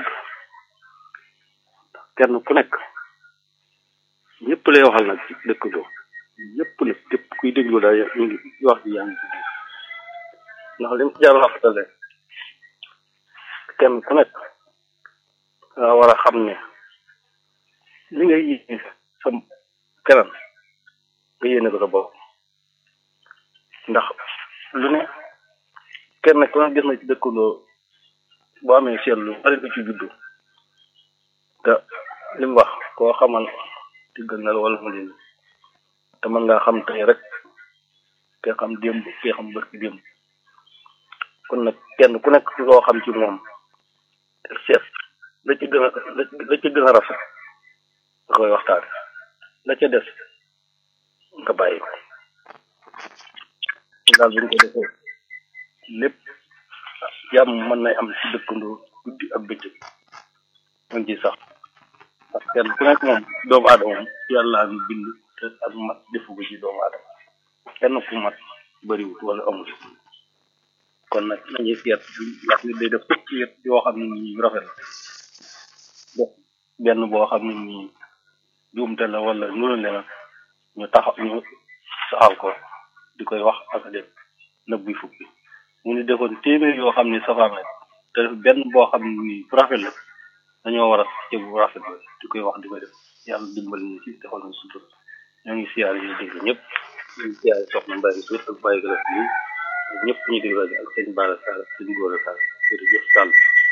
kenn ku nekk ñëpp lay waxal nag ci dëkkandoo ñëpp nag képp kuy déglu daal ñu ngi wax ji yaa ngi ci biir ndax lim ci jar rafetal de kenn ku nekk nga war a xam ne li ngay yéene sa keneen nga yéene ko sa bopp ndax lu ne kenn ku ne gis na ci dëkkandoo boo amee seetlu bari du ci juddu te li mu wax koo xamal diggal na la wala mu leen te mën ngaa xam tey rek ke xam démb ke xam bërki démb kon nag kenn ku nekk loo xam ci moom te seet la ci gën a la ci gën a rafet nga koy waxtaan la ca des nga bàyyi ko daal bu ñu ko defee lépp jàmm mën nay am ci dëkkandoo guddi ak bëccëg mën ci sax parce que kenn ku nekk moom doomu aadama moom yàlla mi bind te ak mat defu ko ci doomu aadama kenn ku mat bëriwut wala amul kon nag nañuy seet wax ni day def fukki yet yoo xam ne nii rafet la def benn boo xam ne nii juumte la wala nuru le nag ñu taxaw ñu saxal ko di koy wax ak a def nëbbuy fukki mu ni defoon téeméer yoo xam ne safaan la te def benn boo xam ne nii bu rafet la dañoo war a jëg bu rafet la di koy wax di koy def yàlla dimbali ñu ci defal ñu sutur ñoo ngi siyaare ñu dégg ñëpp ñu ngi siyaare soxna Mbaye suut ak Baye Galas bi ñëpp ñu dégg rajo ak sëñ Bara Sall ak sëñ Gora Sall jërëjëf Sall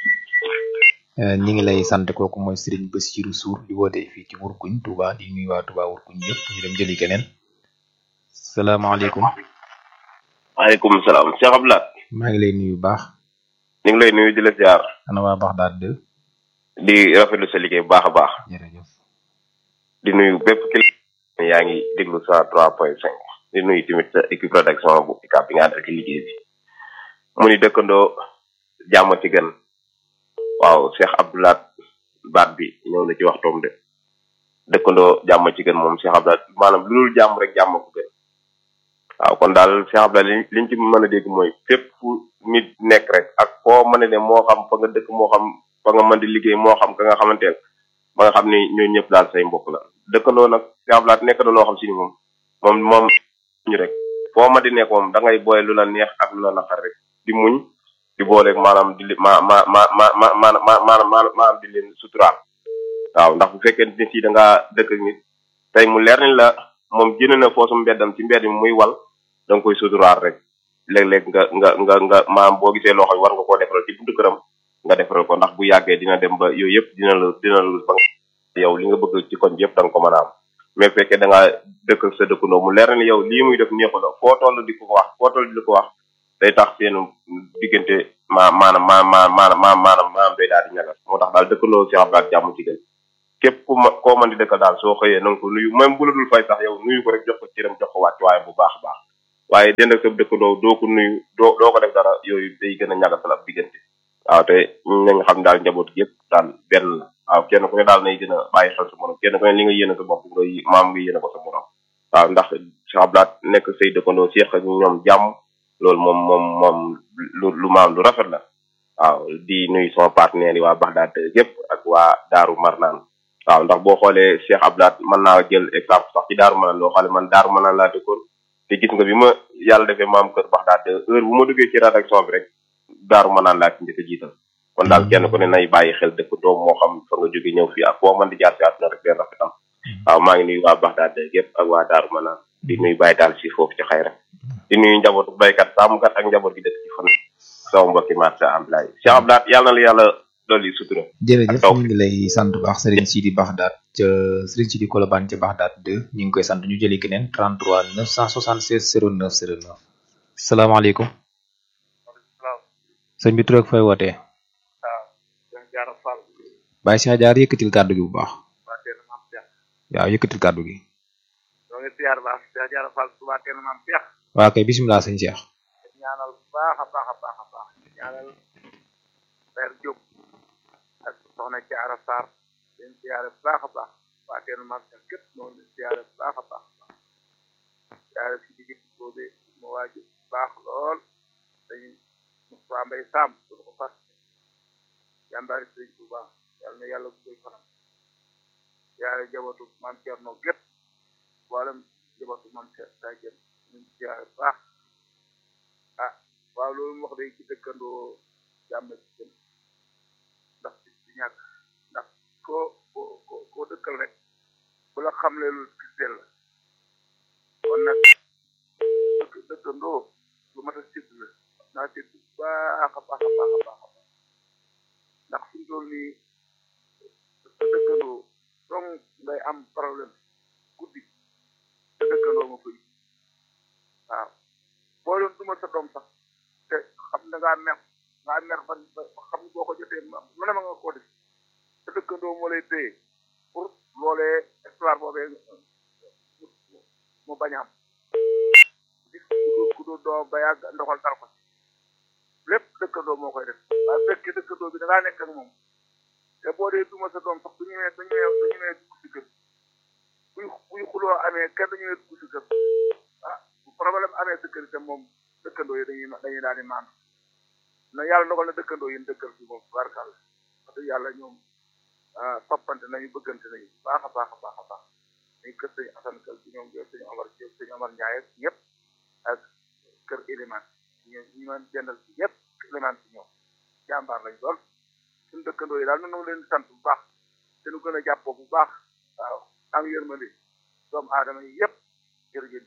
ñi ngi lay sant kooku mooy Serigne Bassirou Sour di woote fii ci Wurkuñ Touba di nuyu waa Touba Wurkuñ yëpp ñu dem jëli keneen salaamaaleykum. waaleykum salaam Cheikh Abdoulaye. maa ngi lay nuyu baax. ñu ngi lay nuyu di la ziar. ana waa baax daal de. di rafetlu sa liggéey bu baax a baax. jërëjëf. di nuyu bépp kilifa yaa ngi déglu sa trois point cinq di nuyu tamit sa équipe rédaction bu ICAP bi nga àndal ci liggéey bi. mu ni dëkkandoo jàmm ci gën. waaw Cheikh Abdoulaye baat bi ñëw na ci waxtoom de. dëkkandoo jàmm ci gën moom Cheikh Abdoulaye maanaam lu dul jàmm rek jàmm ko gën. waaw kon daal Cheikh Abdoulaye li liñ ci mën a dégg mooy fépp fu nit nekk rek ak foo mën a ne moo xam fa nga dëkk moo xam fa nga mën di liggéey moo xam ka nga xamante ne ba nga xam ni ñooñu ñëpp daal say mbokk la dëkkandoo nag Cheikh Abdoulaye nekk na loo xam si ni moom moom moom ñu rek foo ma di nekk moom da ngay boole lu la neex ak lu la naqar rek di muñ di booleeg maanaam di ma ma ma ma ma ma ma maanaam maanaam di leen suturaal waaw ndax bu fekkee nit yi da ngaa dëkk ak nit tey mu leer ni la moom jënd na foosu mbeddam ci mbedd mi muy wal da nga koy suturaal rek léeg-léeg nga nga nga nga maam boo gisee loo xam war nga koo defaral ci buntu këram nga defaral ko ndax bu yàggee dina dem ba yooyu yëpp dina la dina la ba yow li nga bëgg ci koñ bi yëpp da nga ko mën a am mais fekkee da ngaa dëkk ak sa dëkkandoo mu leer na ni yow lii muy def neexu la foo toll di ko wax foo toll di ko wax day tax seen diggante ma maanaam ma ma maanaam ma maanaam maanaam day daal di ñagas moo tax daal dëkkandoo Cheikh Abdou Lahad jàmm ci gën képp ku ma koo mën di dëkkal daal soo xëyee na nga ko nuyu même bu la dul fay sax yow nuyu ko rek jox ko cëram jox ko wàcc waaye bu baax a baax waaye dend ak sa dëkkandoo doo ko nuyu doo doo ko def dara yooyu day gën a ñagasal ab diggante waaw te nañ xam daal njaboot gi yëpp daal benn la waaw kenn ku ne daal nay gën a bàyyi xel sa morom kenn ku ne li nga yéene sa bopp nga maam nga yéene ko sa morom waaw ndax Cheikh Abdou Lahad nekk say dëkkandoo seeq ak ñoom jàmm loolu moom moom moom lu lu maam lu rafet la waaw di nuyu sama partenaire yi waa Baxdaad yëpp ak waa Daaru Marnaan waaw ndax boo xoolee Cheikh Abdou Lahad mën naa jël exemple sax ci Daaru Marnaan loo xoolee man Daaru Marnaan laa dëkkoon te gis nga bi ma yàlla defee maam kër Baxdaad heure bu ma duggee ci rédaction bi rek Daaru Marnaan laa ci njëkk a jiital kon daal kenn ku ne nay bàyyi xel dëkk doom moo xam fa nga jóge ñëw fii ak foo mën di jaar si àdduna rek leen rafetal waaw maa ngi nuyu waa Baxdaad yëpp ak waa Daaru Marnaan di nuyu bàyyi daal si foofu ci xayra di nuyu njabootu baykat sàmmkat ak njaboot gi dëkk ci fan sama mbokki marché Ablaye Cheikh Abdou Lahad yàlla na la yàlla dolli sutura jërëjëf ñu ngi lay sant bu baax Serigne Sidi Baxdaat ca Serigne Sidi Kolobane ca Baxdaat 2 ñu ngi koy sant ñu jëli keneen 33 976 09 09 salaamaaleykum sëñ bi tur ak fay wootee Baye Cheikh Diar yëkkatil kàddu gi bu baax waaw yëkkatil kàddu gi ñoo ngi siyaar baax Cheikh Diarra Fall Touba Teen Maam Cheikh waa kay bisimilah sëñ Cheikh ñaanal bu baax a baax a baax a baax ñaanal Père Diop ak soxna Diarra Sarr leen siyaare bu baax a baax waa Teen Maam Cheikh képp noonu leen siyaare bu baax a baax siyaare si digg boobe mu waaju baax lool dañu Moussa Mbaye Sam du ko fas jàmbaari sëñ Touba yàlla na yàlla guddal fanam siyaare jabatu Maam Thierno gépp mboolem jabatu Maam Cheikh saa jën ñu ngi siyaare bu baax ah waaw loolu mu wax day ci dëkkandoo jàmm ci gën ndax ci ci ñàkk ndax koo koo koo koo dëkkal rek bu la xamle lu giseel la kon nag dëkk dëkkandoo lu mat a sédd la naa sédd bu baax a baax a baax a baax a baax ndax fi mu toll nii sa dëkkandoo dong ngay am problème guddi sa dëkkandoo ma koy waaw boo doon duma sa doom sax te xam da ngaa mer ngaa mer ban xam boo ko jotee lu ne ma nga ko def sa dëkkandoo moo lay téye pour loolee histoire boobee mu bañ a am gis ku du doo ba yàgg ndoxal dal ko lépp dëkkandoo moo koy def waaye fekkee dëkkandoo bi da ngaa nekk ak moom te boo dee duma sa doom sax du ñëwee du ñëwee du ñëwee dugg si kër buy buy xuloo amee kenn du ñëwee dugg si kër ah bu problème amee sa kër itam moom dëkkandoo yi dañuy dañuy daal di maan na yàlla ndogal na dëkkandoo yi dëkkal bi moom barkal wax dëgg yàlla ñoom toppante nañu bëggante nañu baax a baax a baax a baax muy kër sëñ Assane kër bi ñoom sëñ Omar Diop sëñ Omar Ndiaye ak ñëpp ak kër Eliman ñu ñu mën jëndal ci ñëpp Eliman ci ñoom jàmbaar lañ lool suñu dëkkandoo yi daal ñu ngi leen di sant bu baax te ñu gën a jàppoo bu baax waaw am yërmande doomu aadama yi yëpp jërëjëf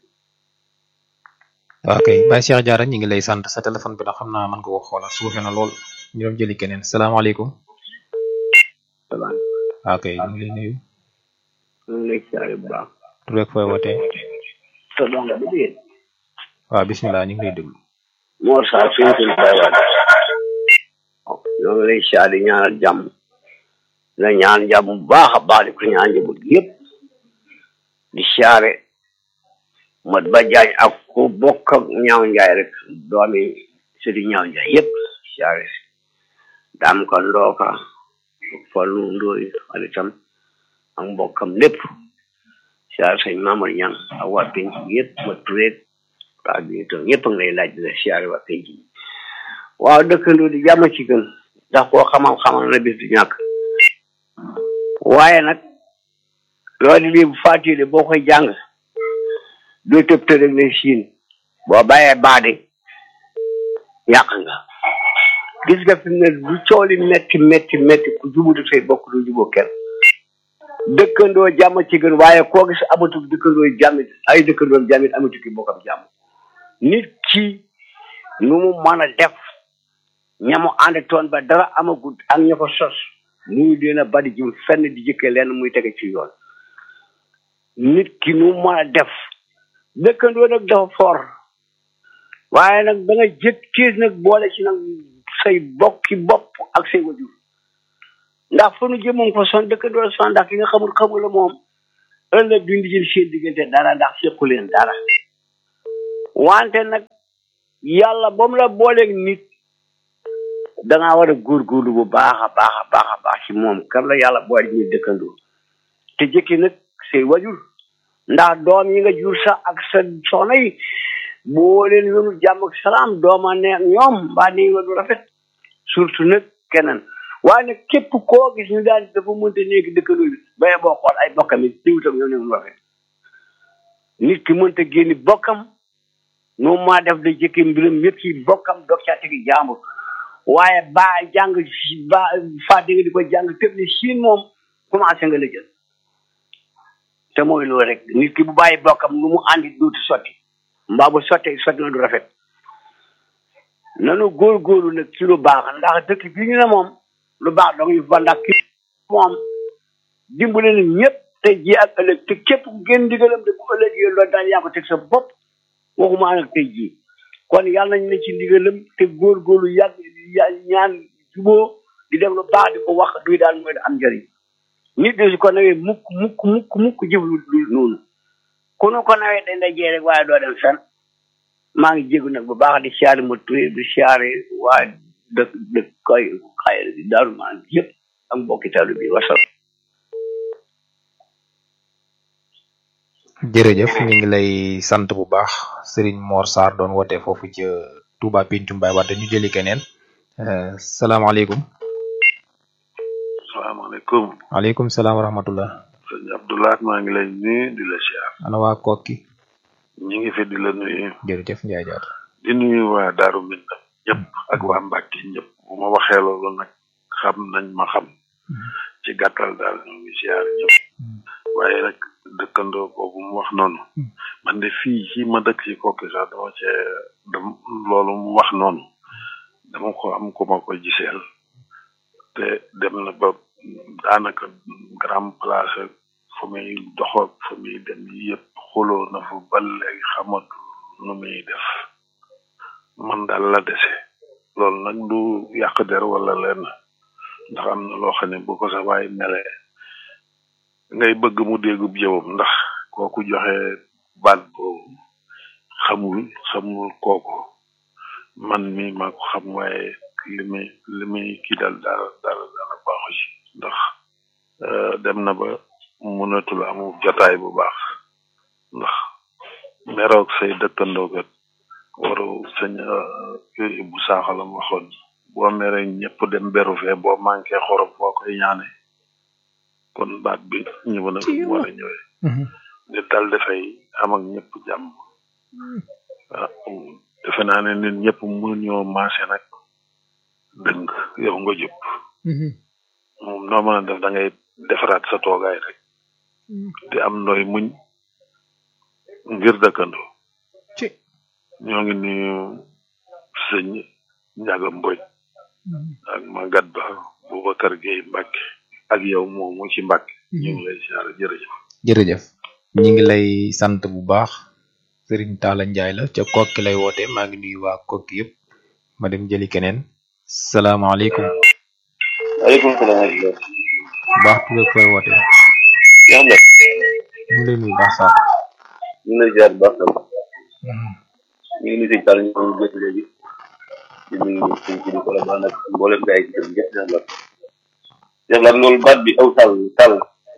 waa kay Baye Cheikh Diarra ñu ngi lay sant sa téléphone bi nag xam naa mën nga ko xoolal suufe na lool ñu doon jëli keneen salaamaaleykum waa kay ñu ngi lay nuyu ñu ngi lay siyaare bu baax tur rek fooy wootee sa doom bi dégg waaw bisimilah ñu ngi lay déglu Mor Sarr fi ñu koy baywaat ñoo ngi lay siyaare di ñaanal jàmm la ñaan jàmm bu baax a baax di ko ñaan njaboot gi yëpp di siyaare mat ba jaañ ak ku bokk ak ñaaw njaay rek doomi sëdi ñaaw njaay yëpp siyaare si daam ko ndooka fallu ndooy xaritam ak mbokkam lépp siyaare sëñ Mamadou Ñang ak waa penc bi yëpp ma tureeg waa bi itam ñëpp a ngi lay laaj di la siyaare waa penc bi waaw dëkkandoo di jàmm ci gën ndax koo xamal xamal na bis du ñàkk waaye nag loolu lii bu fàttali boo koy jàng doo tëb tëb rek lay siin boo bàyyee baade yàq nga gis nga fi mu ne bu cooli metti metti metti ku jubutu say bokk du juboo kenn dëkkandoo jàmm ci gën waaye koo gis amatul dëkkandoo jàmmit ay dëkkandoo jàmmit amatu ki bokkam jàmm nit ki nu mu mën a def ñamu ànd toon ba dara amagut ak ña ko sos muy leen a bari jum fenn di jëkkee leen muy tege ci yoon nit ki nu mën a def dëkkandoo nag dafa for waaye nag da nga jëkk kiis nag boole ci nag say bokki bopp ak say wajur ndax fa nu jëmoon fa son dëkkandoo la son ndax ki nga xamul xamul la moom ëllëg duñ di jël seen diggante dara ndax sequ leen dara wante nag yàlla ba mu la booleeg nit dangaa war a góorgóorlu bu baax a baax a baax a baax ci moom kan la yàlla boole ñuy dëkkandoo te jëkki nag say wajur ndax doom yi nga jur sax ak sa soxna yi boo leen yónul jàmm ak salaam dooma ne ñoom mbaa ne nga du rafet surtout nag keneen waaye nag képp koo gis ñu daan dafa mënta nekk dëkkandoo bi baye boo xool ay bokkam yi diwutam yow ne mu rafet nit ki mënta génni bokkam noonu maa def da jëkki mbiram yëpp ci bokkam dog caa tegi jàmbur waaye ba jàng ba fàtte nga di ko jàng tëb ni siin moom commencé nga la jël te mooy loolu rek nit ki bu bàyyi bokkam lu mu àndi dootu sotti mbaa bu sottee sotti na du rafet nanu góorgóorlu nag ci lu baax ndax dëkk bi ñu ne moom lu baax dong yu fa ndax ki moom dimbale na ñëpp te ji ak ëllëg te képp ku génn ndigalam de bu ëllëgee loolu daal yaa ko teg sa bopp waxuma nag tey jii kon yàlla nañ ne ci ndigalam te góorgóorlu yàgg ya ñaan juboo di def lu baax di ko wax duy daal mooy am njëriñ nit de su ko nawee mukk mukk mukk mukk jëf lu lu noonu ku nu ko nawee dañ lay jee rek waaye doo dem fen maa ngi jégu nag bu baax di siyaare ma turé di siyaare waa dëkk dëkk koy xayra bi daaru maan yëpp ak mbokki talu bi wasal jërëjëf ñu ngi lay sant bu baax Serigne Mor Sarr doon woote foofu ca Touba Pencum Baye Wade ñu jëli keneen salaamaaleykum salaamaaleykum waaleykum salaam wa rahmatullah sëñ Abdoulaye maa ngi lay nuyu di la siyaar ana waa kokki ñi ngi fi di la nuyu jërëjëf Ndiaye Diatta di nuyu waa Daaru Minna ñëpp ak waa Mbàkke ñëpp bu ma waxee loolu nag xam nañ ma xam ci gàttal daal ñu ngi siyaar ñëpp waaye nag dëkkandoo boobu mu wax noonu man de fii ci ma dëkk ci kokki sax dama cee dam loolu mu wax noonu dama ko am ku ma ko giseel te dem na ba daanaka grand place fu muy doxoog fu muy dem yëpp xuloo na fa ba léegi xamatu nu muy def man daal la dese loolu nag du yàq der wala lenn ndax am na loo xam ne bu ko sa waay melee ngay bëgg mu déggub jëwam ndax kooku joxe baat boobu xamul xamul kooku man mi maa ko xam waaye li muy li muy kii dal dara dara dara baaxu ci ndax dem na ba mënatul amu jotaay bu baax ndax meroog say dëkkandoo kat waru sëñ bu saaxalam waxoon boo mere ñëpp dem beru fee boo manqué xorom boo koy ñaane kon baat bi ñëw na fi mu war a ñëwee nit dal dafay am ak ñëpp jàmm ah defe naa ne nit ñëpp mënuñoo maase nag dëng yow nga jub moom noo mën a def da ngay defaraat sa toogaay rek te am nooy muñ ngir dëkkandoo ñoo ngi nuyu sëñ Njaga Mboj ak Magat Ba Boubacar Gueye Mbacke ak yow moomu ci Mbacke ñu ngi lay siyaare jërëjëf jërëjëf ñi ngi lay sant bu baax Serigne Talla Ndiaye la ca kokki lay woote maa ngi nuyu waa kokki yëpp ma dem jëli keneen salaamaaleykum waaleykum salaam baax tudd ak fooy woote yaa ngi ñu ngi lay nuyu baax sax ñu ngi lay ziar bu baax tam ñu ngi nuyu sëñ Tall ñu ngi jot léegi di nuyu sëñ ci di ko la baax nag mboolem gars yi ci dem ñëpp Cheikh Lat Cheikh Lat loolu baat bi aw tàll tàll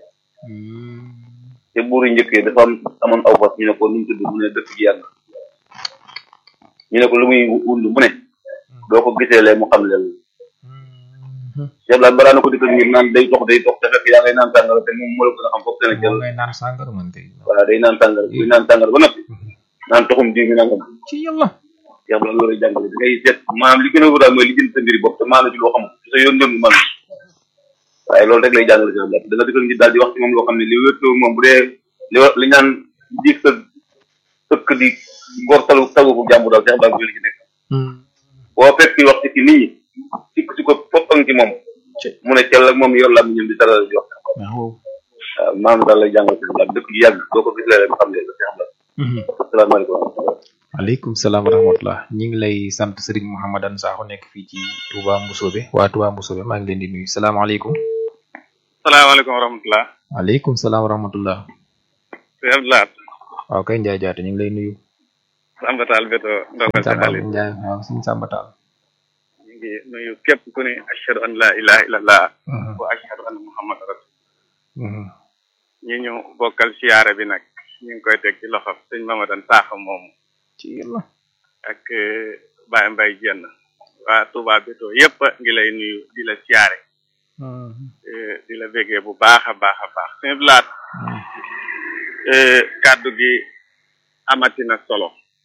te buur yi njëkkee dafa am amoon aw fas ñu ne ko nu mu tudd mu ne dëkk ji yàgg ñu ne ko lu muy wund mu ne doo ko gisee lee mu xam leen Cheikh Lat balaa na ko dikkal ngir naan day dox day dox te fekk yaa ngay naan tàngara te moom moo la gën a xam foofu Sénégal ngay naan sàngara man tey voilà day naan tàngara buy naan tàngara ba noppi naan toxum diw mi nangam ci yàlla Cheikh Lat loolu jàngale da ngay seet maanaam li gën a wóor daal mooy li jënd sa mbiri bopp te maanaam ci loo xamul sa yoon dem man waaye loolu rek lay jàngale Cheikh Lat da nga dikkal ngi daal di wax ci moom loo xam ne li wér moom bu dee li li ñaan diig sa sëkk di gor talu tagu ko jàmbu daal Cheikh Lat li ci nekk boo fekk wax ci ci nit ñi sikk si ko foppang ci moom mu ne cell ak moom yor la mu ñëm di taral di wax waaw maam daal lay jàngal si la dëkk yi yàgg boo ko gis léeg-léeg nga xam ne da si xam la asalaamaaleykum waaleykum salaam wa rahmatullah ñi ngi lay sant Serigne Mouhamadan Sakho nekk fii ci Touba Mboussobé waa Touba Mboussobé maa ngi leen di nuyu salaamaaleykum salaamaaleykum wa rahmatulah. waaleykum salaam wa rahmatullah sëñ Abdoulaye. waaw kay Ndiaye Diatta ñu ngi lay nuyu Samba Tall Beto Ndongal sa xaalis Ndiaye waaw suñu Samba Tall ñu ngi nuyu képp ku ne ashhadu an la ilaha illallah wa ashhadu anna muhammad rasul ñi ñu bokkal siyaare bi nag ñu ngi koy teg ci loxo sëñ Mamadan Sakho moomu ci yàlla ak Baye Mbaye Jenn waa Touba Beto yépp ngi lay nuyu di la siyaare di la bégee bu baax a baax a baax sëñ Blaat kàddu gi amati na solo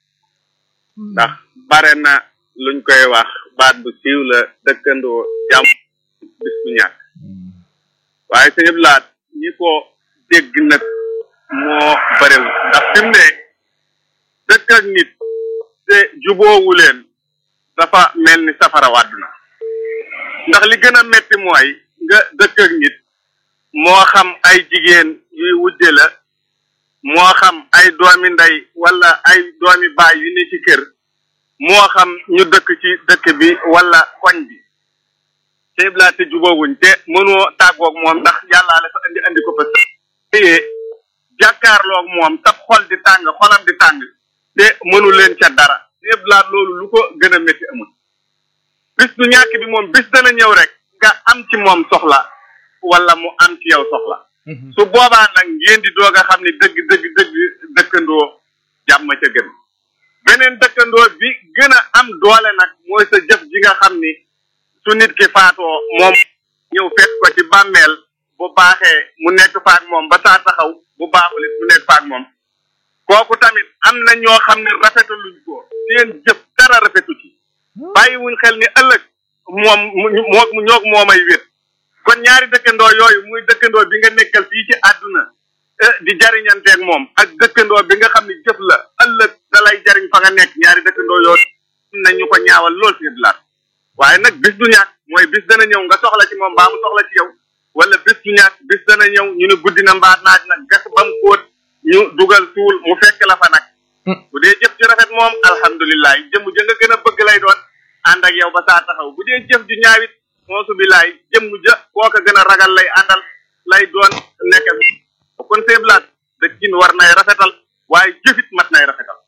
ndax bare na luñ koy wax baat bu siiw la dëkkandoo jàmm bis bu ñàkk waaye sëñ Blaat ñi ko dégg nag moo barewul ndax fi mu ne dëkk ak nit te juboowu leen dafa mel ni safara wàdd na ndax li gën a metti mooy nga dëkk ak nit moo xam ay jigéen yuy wujje la moo xam ay doomi ndey wala ay doomi baay yu ne ci kër moo xam ñu dëkk ci dëkk bi wala koñ bi te laa te jubóowuñ te mënoo tàggoog moom ndax yàllaa la fa andi andi ko fa téye jàkkaarloog moom sab xol di tàng xolam di tàng te mënu leen ca dara te laa loolu lu ko gën a métti amul bis du ñàkk bi moom bis dana ñëw rek nga am ci moom soxla wala mu am ci yow soxla su boobaa nag ngeen di doog a xam ni dëgg dëgg dëgg dëkkandoo jàmm ca gën beneen dëkkandoo bi gën a am doole nag mooy sa jëf ji nga xam ni su nit ki faatoo moom ñëw fekk ko ci bàmmeel bu baaxee mu nekk faak moom ba saa taxaw bu baaxul it mu nekk faak moom kooku tamit am na ñoo xam ne rafetaluñ ko seen jëf dara rafetu ci bàyyiwuñ xel ni ëllëg moom moo ñoog moomay wét kon ñaari dëkkandoo yooyu muy dëkkandoo bi nga nekkal fii ci àdduna di jariñanteeg moom ak dëkkandoo bi nga xam ne jëf la ëllëg da lay jariñ fa nga nekk ñaari dëkkandoo yooyu na ñu ko ñaawal lool si laat waaye nag bis du ñàkk mooy bis dana ñëw nga soxla ci moom mbaa mu soxla ci yow wala bis du ñàkk bis dana ñëw ñu ne guddi na mbaa naaj nag gas ba mu kóot ñu dugal suul mu fekk la fa nag bu dee jëf ju rafet moom alhamdulilah jëmm ja nga gën a bëgg lay doon ànd ak yow ba saa taxaw bu dee jëf ju ñaawit moosu bilaay jëmm ja koo ko gën a ragal lay àndal lay doon nekk kon seeblaat dëkkin war nay rafetal waaye jëfit mat nay rafetal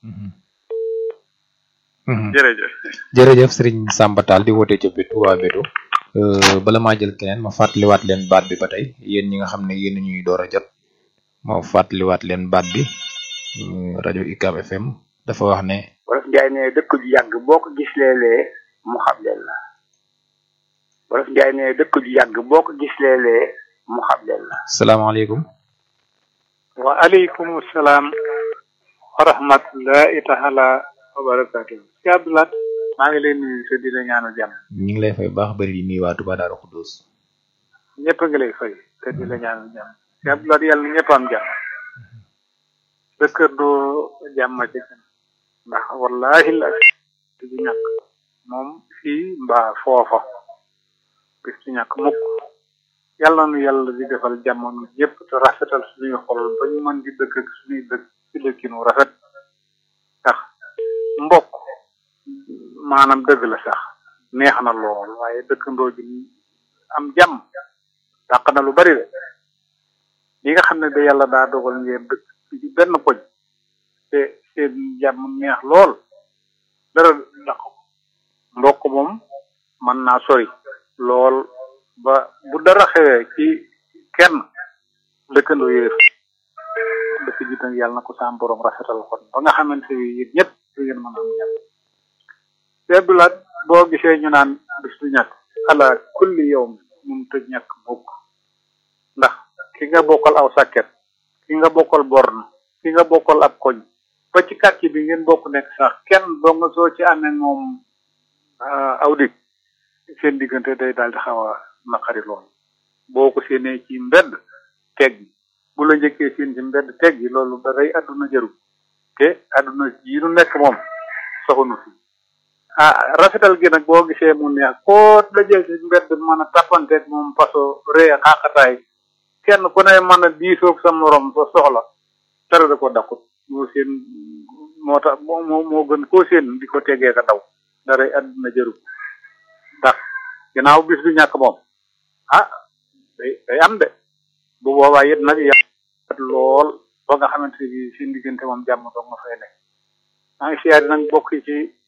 jërëjëf jërëjëf Serigne Samba Tall di woote ca Touba Beto bala maa jël keneen ma fàttaliwaat leen baat bi ba tey yéen ñi nga xam ne yéen ñuy door a jot ma fàttaliwaat leen baat bi rajo UCAB FM dafa wax ne wolof njaay ne dëkk ju yàgg boo ko gis léeg-léeg mu xam leen la wolof njaay ne dëkk ju yàgg boo ko gis léeg-léeg mu xam leen la salaamaaleykum wa aleykum salaam wa rahmatullahi taala wa barakatuh si abdoulat maa ngi leen nuyu te di la ñaanal jàmm ñu ngi lay fay baax bari di nuyu waa Touba Darou Khoudoss ñëpp a ngi lay fay te di la ñaanal jàmm si abdoulat yàlla na ñëpp am jàmm sa kër doo jàmm ci gën ndax wallahi la du ñàkk moom fii mbaa foofa bis du ñàkk mukk yàlla nu yàlla di defal jamono ñëpp te rafetal suñuy xol ba ñu mën di dëkk ak suñuy dëkk ci dëkkinu rafet ndax mbokk maanaam dëgg la sax neex na lool waaye dëkkandoo ji am jàmm dàq na lu bari de li nga xam ne da yàlla daa dogal ngeen dëkk ci benn koñ te seen jàmm neex lool dara dàq mbokk moom mën naa sori lool ba bu dara xewee ci kenn dëkkandoo yéef dëkk ji tam yàlla na ko saam borom rafetal kon ba nga xamante ni yéen ñëpp du ngeen mën a am jàmm seebulaat boo gisee ñu naan bis du ñàkk ala kulli yow mun te ñàkk mukk ndax ki nga bokkal aw sàkket ki nga bokkal born ki nga bokkal ab koñ ba ci quartier bi ngeen bokk nekk sax kenn doo nga soo ci amee moom aw dig seen diggante day daal di xaw a naqari lool boo ko séenee ci mbedd teg gi bu la njëkkee seen ci mbedd teg gi loolu da day àdduna jëru te àdduna yi nu nekk moom soxunu fi ah rafetal gi nag boo gisee mu neex koo la jël ci mbedd mën a tappanteeg moom paso ree xaaxataay kenn ku ne mën a diisoog sa morom sa soxla dara da ko dakkut moo seen moo tax moo moo moo gën koo seen di ko tegee ka daw dara àdduna jëru ndax ginnaaw bis du ñàkk moom ah day day am de bu boobaa it nag yàq lool ba nga xamante ni seen diggante moom jàmm doog nga fay nekk maa ngi siyaare nag bokk ci